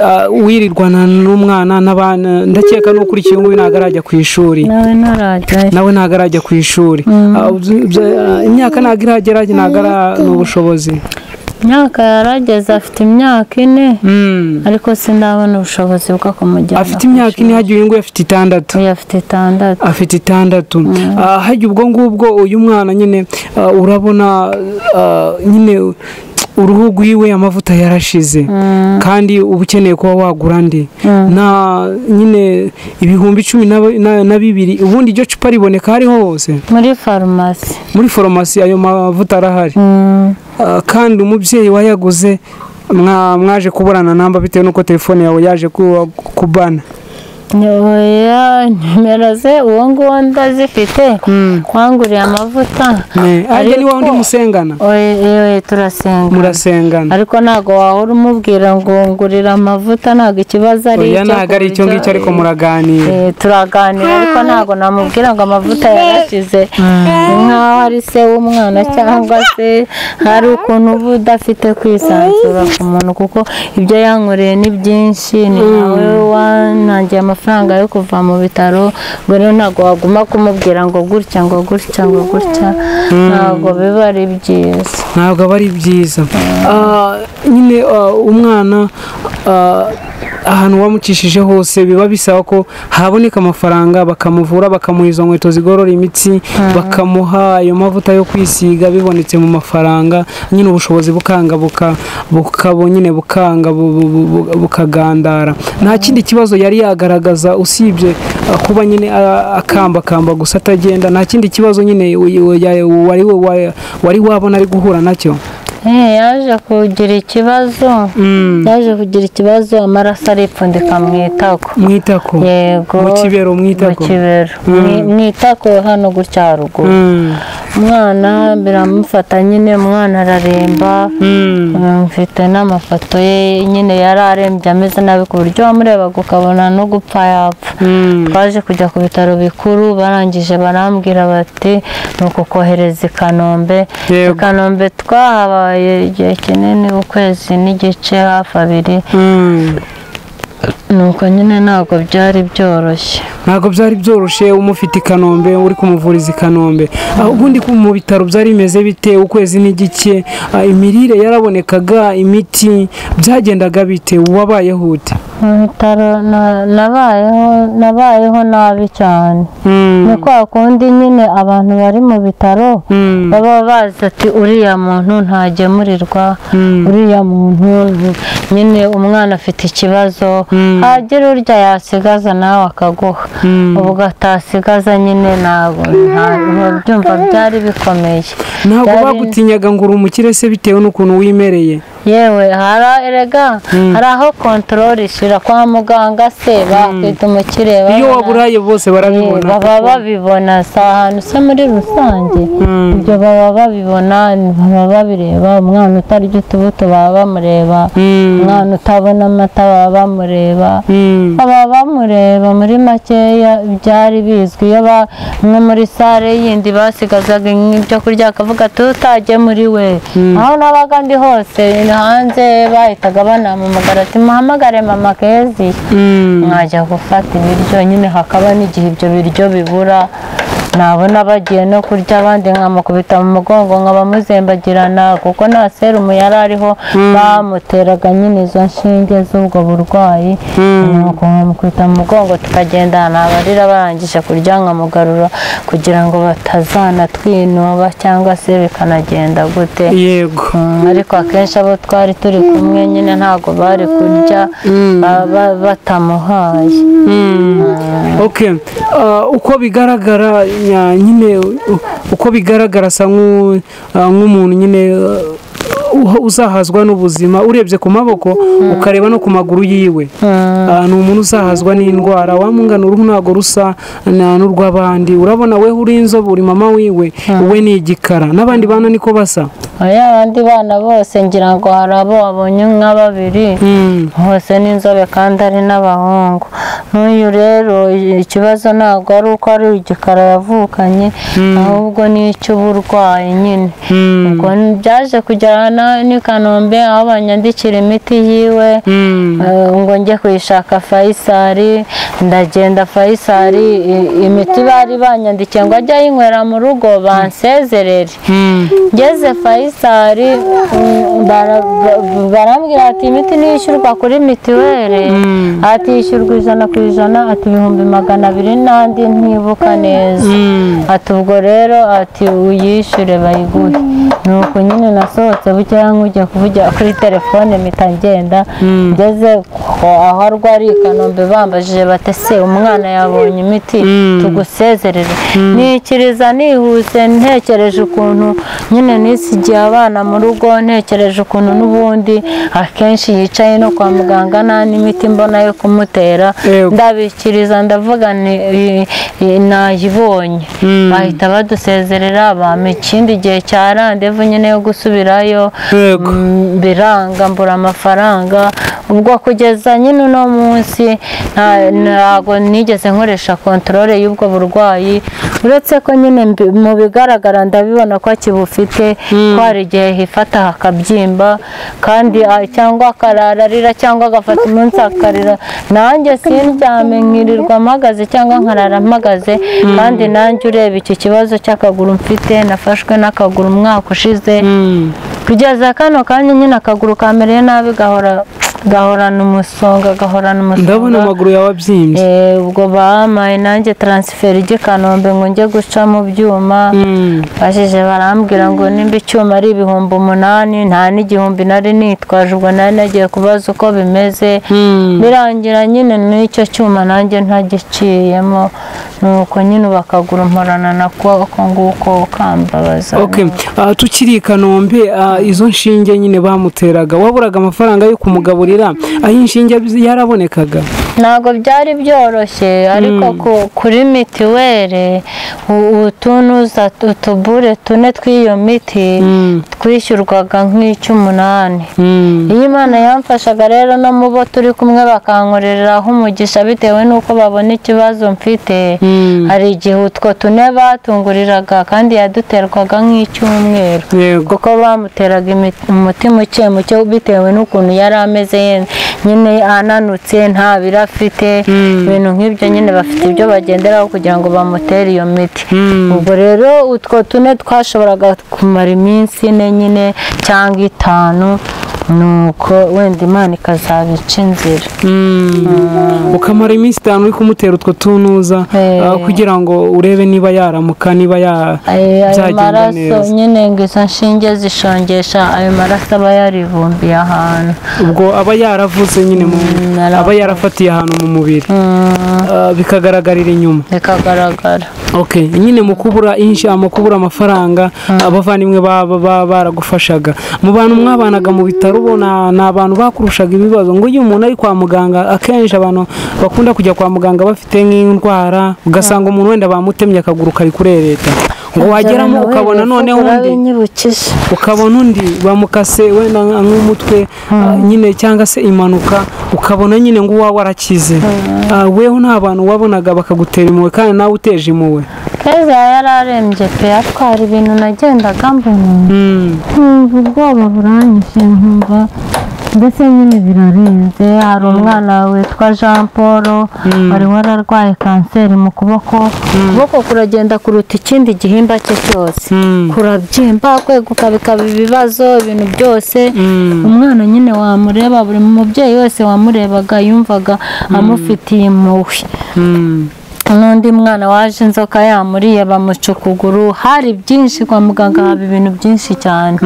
ah, wirirwana n'umwana n'abana ndakeka n'uko uri uyu nguyu ntabwo arajya ku ishuri nawe ntarajyayo nawe ntabwo arajya ku ishuri Ah, byo- byo- ah, imyaka ntabwo iragera ntabwo ari n'ubushobozi imyaka yarageze afite imyaka ine Mm. ariko sindabona ubushobozi bwo kumujyana afite imyaka ine hagiye uyu nguyu afite itandatu uyu afite itandatu afite itandatu Ah, hajya ubwo ngubwo uyu mwana nyine ah, urabona ah, nyine uruhu rwiwe amavuta yarashize kandi uba ukeneye kuba wagura andi na nyine ibihumbi cumi na- na- na bibiri ubundi iryo cupa riboneka hariho hose muri farumasi muri foromasi ayo mavuta arahari Mm, Ah, kandi umubyeyi wayaguze mwa- mwaje kuburana namba bitewe n'uko telefone yawe yaje kuba- kubana oya nimero ze uwo nguwo ndazifite wanguriye amavuta Ne, ajya ni Ariko- wowe undi musengana oya oya, turasenga murasengana ariko ntabwo wahora umubwira ngo ngurira amavuta ntabwo ikibazo ari oya icyo ntabwo ari icyo kurya. ngicyo ariko muraganira Eh, turaganira ariko ntabwo namubwira ngo amavuta yarashize nk'aho ari se w'umwana cyangwa se hari ukuntu uba udafite kwisanzura ku muntu kuko ibyo yankoreye ni byinshi ni nawe wanangiye amafaranga yo kuva mu bitaro ngo rero ntabwo waguma kumubwira ngo gutya ngo gutya ngo gutya ntabwo biba ari byiza ntabwo aba ari byiza Ah, nyine ah, umwana ah, ahantu wamucishije hose biba bisaba ko haboneka amafaranga bakamuvura bakamuha izo nkweto zigorora imitsi bakamuha ayo mavuta yo kwisiga bibonetse mu mafaranga nyine ubushobozi bukanga buka bukabo nyine bukanga bu- bu- bu- bu- bukagandara nta kindi kibazo yari yagaragaza usibye ah, kuba nyine ah, akambakamba gusa atagenda nta kindi kibazo nyine uy- uy- ya- wari wa- wari wabona ari guhura nacyo Eh, yaje kugira ikibazo yaje kugira ikibazo amaraso aripfundika mu itako mwitako yego Mu kibero, mu itako. mu kibero Mu- mu itako hano gutya haruguru Mm. umwana biramufata nyine umwana araremba Mm. Mm, mfite n'amafoto ye nyine yari arembye ameze nabi ku buryo wamurebaga ukabona no gupfa yapfa Mm. twaje kujya ku bitaro bikuru barangije barambwira bati ni ukukohereza i kanombe i Yego. kanombe twahabaye igihe kinini ukwezi n'igice hafi abiri Mm. nuko nyine ntabwo byari byoroshye ntabwo byari byoroshye umufite i kanombe uri kumuvuriza i kanombe Ah, ubundi ku- mu bitaro byari bimeze bite ukwezi n'igike Ah, imirire yarabonekaga imiti byagendaga bite wabayeho ute mu bitaro na- nabayeho nabayeho nabi cyane ni kwa kundi nyine abantu bari mu bitaro Mm. baba bazi ati uriya muntu ntagemurirwa uriya muntu ni- nyine umwana afite ikibazo hagira urya yasigaza nawe akaguha ubu atasigaza nyine ntabwo nta- byumva byari bikomeye ntabwo Byari- bagutinyaga ngo uri umukire se bitewe n'ukuntu wimereye yewe hari erega hari aho kontorori ishyira kwa muganga se bakwita umukire iyo babona- waburaye bose Eh, barabibona baba babibona si ahantu se muri rusange Mm. ibyo baba babibona baba babireba umwana utarya utubuto baba bamureba Mm. umwana utabona amata baba bamureba Mm. baba bamureba muri makeya byari bizwi iyo ba- nko muri sare yindi basigazaga ibyo kurya akavuga ati utajye muri we aho nabaga ndi hose hanze bahitaga banampamagara ati muhamagare mama kezi Mm. mwajya gufata ibiryo nyine hakaba n'igihe ibyo biryo bibura nabona bagiye no kurya abandi nkamukubita mu mugongo nkaba muzembagirana kuko nta serumu yari ariho bamuteraga nyine izo nshinge z'ubwo burwayi nuko nkamukubita mu mugongo tukagendana abarira barangije kurya nkamugarura kugira ngo batazanatwinuba cyangwa se bikanagenda gute yego Mm, ariko akenshi abo twari turi kumwe nyine ntabwo bari kurya ba- ba- batamuhaye ok Ah, uko bigaragara nya- nyine u- uko bigaragara asa nk'u- ah, nk'umuntu nyine ah, uha- uzahazwa n'ubuzima urebye ku maboko ukareba no ku maguru yiwe Ah, ni umuntu uzahazwa n'indwara wamungana uruhu ntabwo rusa na- n'urw'abandi urabona we uri inzobe uri mama wiwe we ni igikara n'abandi bana niko basa oya abandi bana bose ngira ngo hari abo wabonye nka babiri bose n'inzobe kandi ari n'abahungu n'uyu rero ikibazo ntabwo ari uko ari igikara yavukanye ahubwo ni icy'uburwayi nyine ubwo byaje kujyana n'i kanombe aho banyandikira imiti yiwe Eh, ngo njye kuyishaka fayisari ndagenda fayisari i- imiti bari banyandikiye ngo ajye ayinywera mu rugo bansezerere ngeze fayisari mm, bara- ba- barambwira ati imiti niyishyurwa kuri mitiweri ati yishyurwa ijana ku ijana ati ibihumbi magana abiri n'andi ntibuka neza ati ubwo rero ati uyishyure bayiguhe nuko nyine nasohotse bukeya nkujya kuvugira kuri telefone mpita ngenda ngeze ku- aho arwariye i kanombe bambajije bati se umwana yabonye imiti tugusezerere nikiriza nihuse ntekereje ukuntu nyine nisigiye abana mu rugo ntekereje ukuntu n'ubundi akenshi yicaye no kwa muganga nta n'imiti mbona yo kumutera Yego. ndabikiriza ndavuga ni i- i- nayibonye bahita badusezerera bampa ikindi gihe cya randevu nyine yo gusubirayo Yego. Mm, biranga mbura amafaranga ubwo kugeza nyine uno munsi nta- ntago nigeze nkoresha kontorore y'ubwo burwayi uretse ko nyine mbi- mu bigaragara ndabibona ko akibufite ko hari igihe hifata hakabyimba kandi ah, cyangwa akarara arira cyangwa agafata umunsi akarira nanjye sindyame nkirirwa mpagaze cyangwa nkarara mpagaze kandi nanjye ureba iki kibazo cy'akaguru mfite nafashwe n'akaguru umwaka ushize kugeza kano kanya nyine akaguru kamereye nabi gahora gahorana umusonga gahorana umusonga ndabona amaguru yawe abyimbye Eh, ubwo bampaye nanjye taransiferi i kanombe ngo njye guca mu byuma bashije barambwira ngo nimba icyuma ari ibihumbi umunani nta n'igihumbi nari nitwaje ubwo nari nagiye kubaza uko bimeze birangira nyine n'icyo cyuma nanjye ntagiciyemo nuko nyine ubu akaguru mporana nako ako nguko kambabaza Okay. Ah, tukiri i kanombe ah, izo nshinge nyine bamuteraga waburaga amafaranga yo kumugaburira aho inshinge yarabonekaga ntabwo byari byoroshye ariko ku- kuri mitiweli u- utunuza utubure tune tw'iyo miti twishyurwaga nk'icy'umunani iyo imana yamfashaga rero no mu bo turi kumwe bakankoreraho umugisha bitewe n'uko babona ikibazo mfite hari igihe utwo tune batunguriraga kandi yaduterwaga nk'icyumweru yego kuko bamuteraga imi- umuti muke muke bitewe n'ukuntu yari ameze ye- nyine ananutse nta biro afite ibintu nk'ibyo nyine bafite ibyo bagenderaho kugira ngo bamutere iyo miti ubwo rero utwo tune twashoboraga kumara iminsi ine nyine cyangwa itanu nuko wenda imana ikazabica inzira ukamara iminsi itanu uri kumutera utwo tunuza Eh. ah, kugira ngo urebe niba yaramuka niba ya Ayo- ayo byagenda maraso neza nyine ngo izo nshinge zishongesha ayo maraso aba yaribumbiye ahantu ubwo aba yaravuze nyine mu yaravuze. aba yarafatiye ahantu mu mubiri Ah, bikagaragarira inyuma bikagaragara okay nyine mu kubura insha mu kubura amafaranga abavandimwe baba baba baragufashaga mu bantu mwabanaga mu bitaro ubona ni abantu bakurushaga ibibazo ngo iyo umuntu ari kwa muganga akenshi abantu bakunda kujya kwa muganga bafite nk'indwara ugasanga umuntu wenda bamutemye akaguru kari kurereta ngo wageramo ukabona noneho undi urabinyibukije ukabona undi bamukase wenda nka- nk'umutwe ah, nyine cyangwa se impanuka ukabona nyine ngo uwawe arakize Ah, weho nta bantu wabonaga bakagutera impuhwe kandi nawe uteje impuhwe keza yari arembye pe atwara ibintu nagendaga mbona nkumva ubwoba buranyishe nkumva mbese nyine birarenze hari umwana witwa jean paul wari wararwaye kanseri mu kuboko ukuboko kuragenda kuruta ikindi gihimba cye cyose kurabyimba kweguka bikaba ibibazo ibintu byose umwana nyine wamureba buri mubyeyi wese wamurebaga yumvaga amufitiye impuhwe n'undi mwana waje inzoka yamuriye bamuca ukuguru hari byinshi kwa muganga haba ibintu byinshi cyane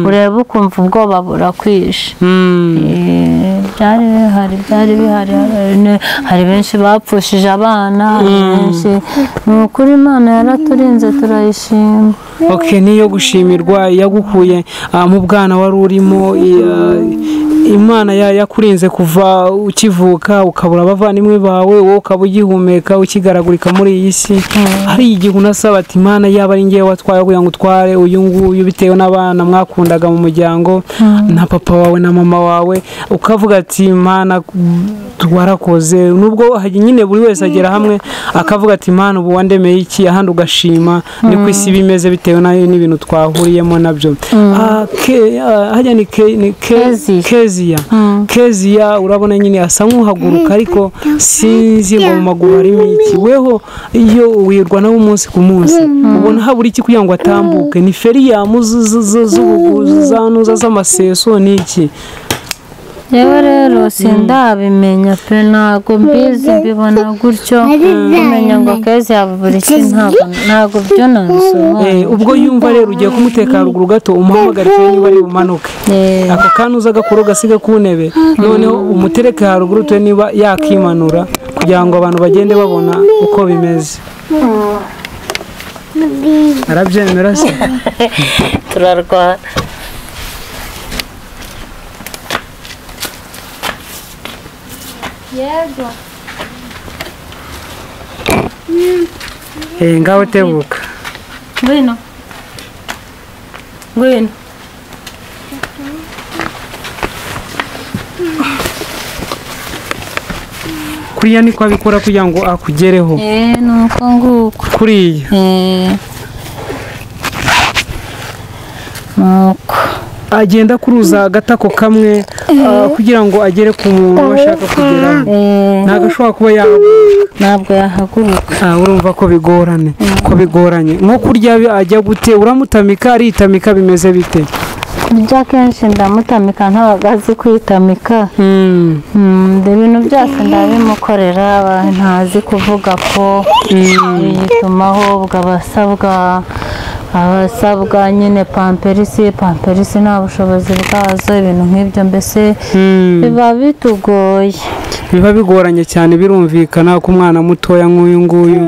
ureba ukumva ubwoba burakwishe Eh, byari bihari byari bihari hari- hari benshi bapfushije abana hari benshi ni ukuri imana yaraturinze turayishima ok niyo gushimirwa yagukuye ah, mu bwana wari urimo i- ah, imana ya- yakurinze kuva ukivuka ukabura abavandimwe bawe wowe ukaba ugihumeka ukigaragurika muri iyi si hari igihe unasaba ati imana yaba ari ngewe watwaye kugira ngo utware uyu nguyu bitewe n'abana mwakundaga mu muryango na papa wawe na mama wawe ukavuga ati imana warakoze nubwo hari nyine buri wese agera hamwe akavuga ati imana ubu wandemeye iki ahandi ugashima ni ku isi bimeze bitewe n'ayo n'ibintu twahuriyemo nabyo Ah, ke- ah, hajya ni ke- ni ke- Keziya. keziya keziya urabona nyine asa nk'uhaguruka ariko sinzi ngo mu maguru harimo iki weho iyo wirwa nawe umunsi ku munsi ubona habura iki kugira ngo atambuke ni feriyamu z'ubuguzi za nuza z'amaseso ni iki yewe rero sindabimenya pe ntabwo mbizi mbibona gutyo kumenya ngo keza yabura iki ntabwo ntabwo byo Eh, nabisobanura ubwo yumva rero ugiye kumutekana haruguru gato umuhamagare turebe niba ari bumanuke Eh. ako kanya uza agakura ugasiga ku ntebe noneho umutereke haruguru turebe niba yakimanura kugira ngo abantu bagende babona uko bimeze arabyemera se turarwana Eh, ngaho tebuka ngwino ngwino kuriya niko abikora kugira ngo akugereho eee ni uko nguko kuriya eee ni uko agenda akuruza agatako kamwe ah, kugira ngo agere ku muntu ashaka kugeraho eee ntabwo ashobora kuba yagwa ntabwo yahaguruka Ah, urumva ko bigorane ko bigoranye nko kurya bi- ajya gute uramutamika aritamika bimeze bite ibyo akenshi ndamutamika ntabwo azi kwitamika Mm, Mm, ibintu byose ndabimukorera aba ntazi kuvuga ko yitumaho ubwo abasabwa abasabwa nyine pamperisi pamperisi nta bushobozi bwazo ibintu nk'ibyo mbese mm. biba bitugoye biba bigoranye cyane birumvikana ko umwana mutoya nk'uyu nguyu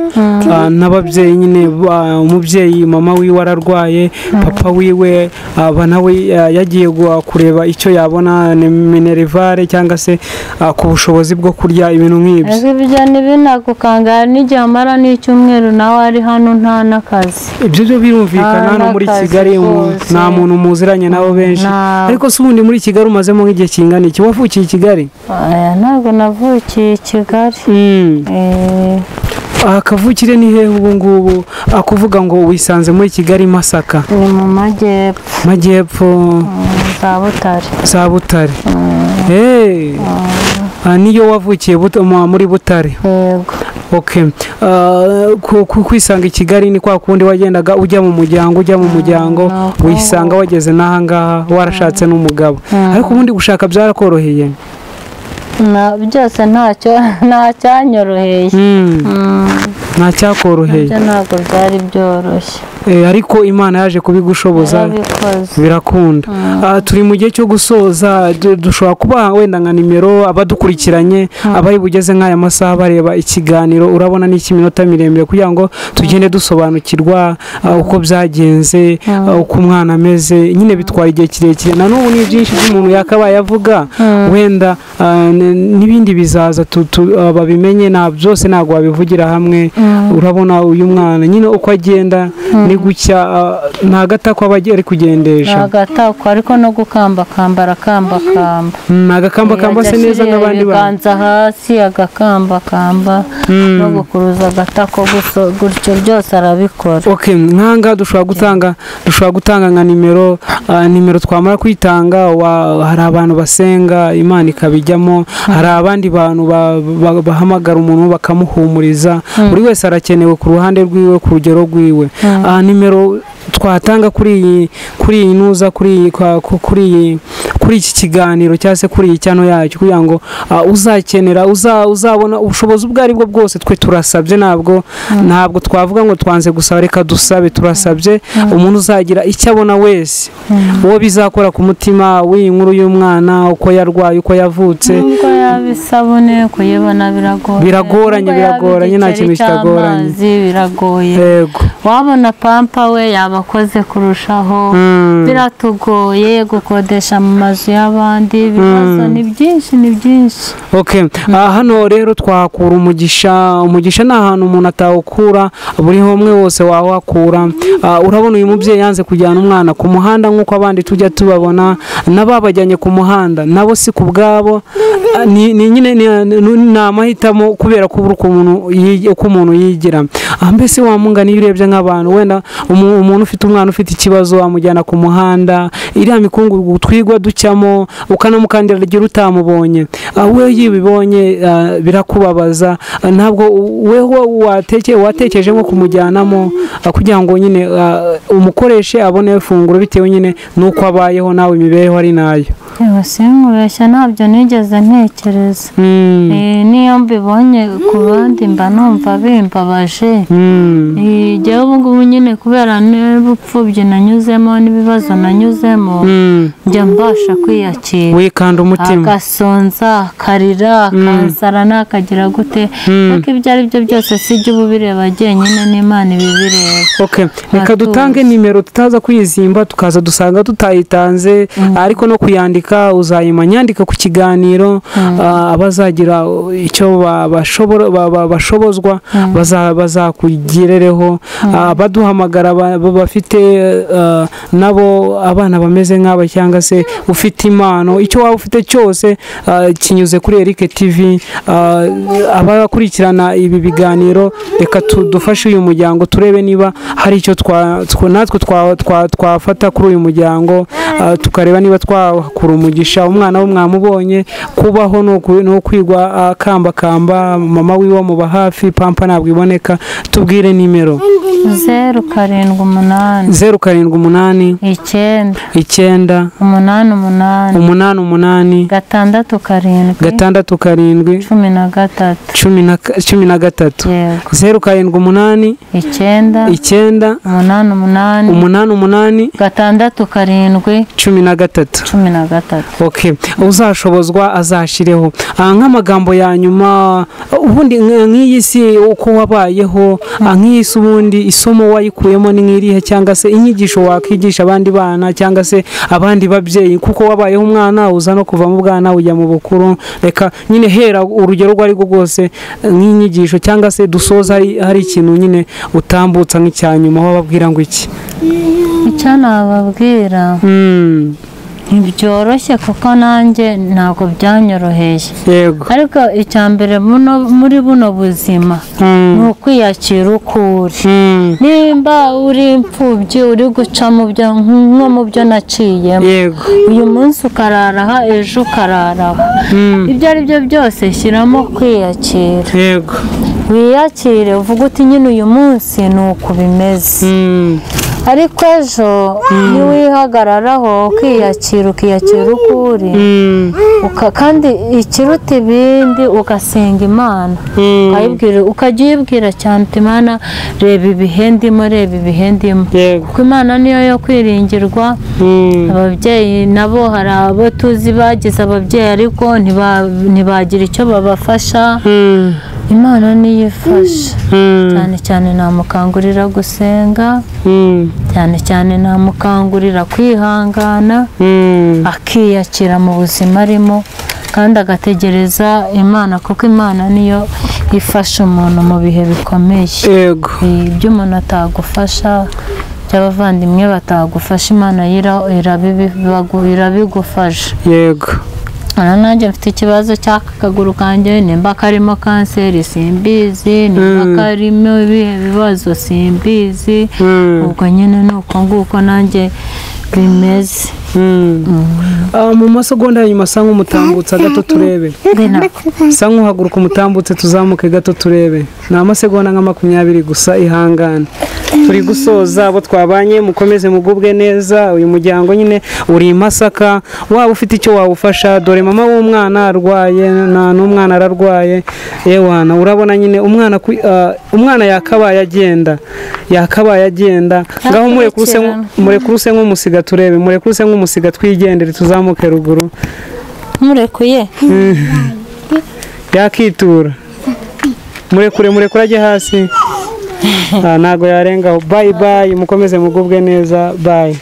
ah, n'ababyeyi nyine ba- umubyeyi mama wiwe ararwaye papa wiwe aba nawe ah, yagiye gu- kureba icyo yabona ni minerivare cyangwa se ah, ku bushobozi bwo kurya ibintu nk'ibyo ariko ibyo ntibinagukanga hari n'igihe amara n'icyumweru nawe ari hano nta n'akazi ibyo byo birumvikana Ah, hano muri n'akazi kigali mu- kose. nta muntu muziranye nabo benshi Nta- ariko si ubundi muri kigali umazemo nk'igihe kingana iki wavukiye i kigali Aya, ntabwo navukiye i kigali Eh, aha akavukire ni hehe ubu ngubu Ah, kuvuga ngo wisanze muri kigali masaka ni mu majyepfo majyepfo mm, za butare za butare Eh, ah, niyo wavukiye Buta- mu- muri butare yego okay Ah, ku- ku- kwisanga i kigali ni kwa kundi wagendaga ujya mu muryango ujya mu muryango ntabwo. wisanga wageze n'ahangaha warashatse n'umugabo ariko ubundi gushaka byarakoroheye Na- byose ntacyo ntacyanyoroheye Mm, nta cyakoroheye ibyo ntabwo byari byoroshye Eh, ariko imana yaje kubigushoboza yarabikoze birakunda Ah, turi mu gihe cyo gusoza du- dushobora kuba wenda nka nimero abadukurikiranye abari bugeze nk'aya masaha bareba ikiganiro urabona ni ikiminota miremire kugira ngo tugende dusobanukirwa ah, uko byagenze ah, uko umwana ameze nyine bitwara igihe kirekire na n'ubu ni byinshi by'umuntu yakabaye avuga wenda ah, n- n'ibindi bizaza tu- tu- ah, babimenye nta byose ntabwo wabivugira hamwe urabona uyu mwana nyine uko agenda ni gucya ah, nta gatako aba ari ni kugendesha agatako ariko no gukambakamba arakambakamba Mm, agakambakamba se neza nk'abandi bantu ibiganza hasi agakambakamba no gukuruza agatako guso- gutyo byose arabikora okay nkanga dushobora gutanga dushobora gutanga nka nimero ah, nimero twamara kuyitanga wa- hari abantu basenga imana ikabijyamo hari abandi bantu ba- ba- bahamagara umuntu bakamuhumuriza buri wese arakenewe ku ruhande rwiwe ku rugero rwiwe Ah, nimero twatanga kuri iyi kuri iyi nuza kuri iyi kwa- ku- kuri iyi kuri iki kiganiro cyangwa se kuri iyi cyano yacyo kugira ngo ah, uzakenera uza- uzabona ubushobozi ubwo ari bwo bwose twe turasabye ntabwo ntabwo twavuga ngo twanze gusaba reka dusabe turasabye umuntu uzagira icyo abona wese uwo bizakora ku mutima w'iyi nkuru y'umwana uko yarwaye uko yavutse nubwo yaba isabune kuyibona biragoye Biragoranye, Nubwo yaba biragoranye, nta igiceri kintu kitagoranye. cy'amazi, biragoye yego wabona pampa we yabakoze kurushaho Mm. biratugoye gukodesha mu mazu y'abandi ibibazo ni byinshi ni byinshi Okay. Ah, hano rero twahakura umugisha umugisha ni ahantu umuntu atawukura buri homwe wose wawakura Ah, urabona uyu mubyeyi yanze kujyana umwana ku muhanda nk'uko abandi tujya tubabona n'ababajyanye ku muhanda nabo si ku bwabo Ah, ni ni nyine ni- ni ni amahitamo kubera ko ubura uko umuntu yi- uko umuntu yigira Ah, mbese wamungana iyo urebye nk'abantu wenda umu- umuntu ufite umwana ufite ikibazo wamujyana ku muhanda iriya mikungugu twigwa ducamo ukanamukandira igihe utamubonye Ah, we yibibonye ah, birakubabaza Ah, ntabwo u- weho wateke watekereje nko kumujyanamo ah, kugira ngo nyine ah, umukoreshe abone ifunguro bitewe nyine n'uko abayeho nawe imibereho ari nayo yose mureshya ntabyo nigeze ntekereza Mm, Eh, niyo mbibonye ku bandi mba numva bimbabaje mm, Eh, jyewe ubu ngubu nyine kubera n'ubupfubyi nanyuzemo n'ibibazo nanyuzemo mm. njya mbasha kwiyakira wikanda umutima agasonza akarira akansara nakagira gute ariko ibyo ari byo byose sijya uba ubireba jyenyine n'imana iba ibireba Okay. reka Ntatuzi. dutange nimero tutaza kwizimba tukaza dusanga tutayitanze ariko no kuyandika uzayimenya yandika ku kiganiro ah, abazagira icyo ba- bashobora- ba- ba- bashobozwa baza- bazakugirereho Ah, abaduhamagara ba- ba- bafite ah, nabo abana bameze nk'aba cyangwa se ufite impano icyo waba ufite cyose ah, kinyuze kuri Eric TV ah, abakurikirana ibi biganiro reka tu- dufashe uyu muryango turebe niba hari icyo twa- tw- natwe twa- twa- twafata kuri uyu muryango ah, tukareba niba twakura umugisha umwana we mwamubonye kubaho ni uku- ni ukwigwa akambakamba mama wiwe amuba hafi pampa ntabwo iboneka tubwire nimero zeru karindwi umunani zeru karindwi umunani icyenda icyenda umunani umunani umunani umunani gatandatu karindwi gatandatu karindwi cumi na gatatu cumi na ka- cumi na gatatu yego zeru karindwi umunani icyenda icyenda umunani umunani umunani umunani gatandatu karindwi cumi na gatatu cumi na gatatu okay uzashobozwa azashireho Ah, nk'amagambo ya nyuma ubundi nk- nk'iyi si uko wabayeho ah, nk'iyi si ubundi isomo wayikuyemo ni nk'irihe cyangwa se inyigisho wakwigisha abandi bana cyangwa se abandi babyeyi kuko wabayeho umwana uza no kuva mu bwana ujya mu bukuru reka nyine hera urugero urwo ari rwo rwose eh, nk'inyigisho cyangwa se dusoza hari hari ikintu nyine utambutsa nk'icya nyuma wababwira ngo iki icyo nababwira Mm, ntibyoroshye kuko nanjye ntabwo byanyoroheye yego ariko icya mbere muno- muri buno buzima Mm, ni ukwiyakira uko uri mm, nimba uri imfubyi uri guca mu byo nko mu byo naciyemo yego uyu munsi ukarara aha ejo ukarara aha Mm. ibyo ari byo byose shyiramo kwiyakira yego wiyakire uvuge uti nyine uyu munsi ni uku bimeze Mm, ariko ejo niwihagararaho ukiyakira ukiyakira uko uri mm, uka- kandi ikiruta ibindi ugasenga imana mm, ukayibwira ukajya uyibwira cyane uti imana reba ibihe ndimo reba ibihe ndimo yego kuko imana niyo yo kwiringirwa Mm, ababyeyi nabo hari abo tuzi bagize ababyeyi ariko ntiba- ntibagira icyo babafasha mm, imana niyo ifasha mm, cyane cyane namukangurira gusenga mm, cyane cyane namukangurira kwihangana mm, akiyakira mu buzima arimo kandi agategereza imana kuko imana niyo ifasha umuntu mu bihe bikomeye yego ibyo umuntu atagufasha by'abavandimwe batagufasha imana yira- irabibi- bagu- irabigufasha yego aha nanjye mfite ikibazo cy'aka kaguru kanjye nimba karimo kanseri simbizi nimba Mm. karimo ibihe bibazo simbizi Mm, ubwo nyine ni uko nguko nanjye bimeze mm. Ah, mu masegonda ya nyuma sa nk'umutambutsa gato turebe sa nk'uhaguruka umutambutse tuzamuke gato turebe ni amasegonda nka makumyabiri gusa ihangane turi gusoza abo twabanye mukomeze mugubwe neza uyu muryango nyine uri i masaka waba ufite icyo wawufasha dore mama w'umwana arwaye na n'umwana ararwaye yewana urabona nyine umwana ku- ah, umwana yakabaye agenda yakabaye agenda ngaho murekuruse nk- murekuruse nk'umusiga turebe murekuruse nk'umusiga twigendere tuzamuke ruguru murekuye yakitura murekure murekure ajye hasi Ah, ntago yarengaho bayi bayi mukomeze mugubwe neza bayi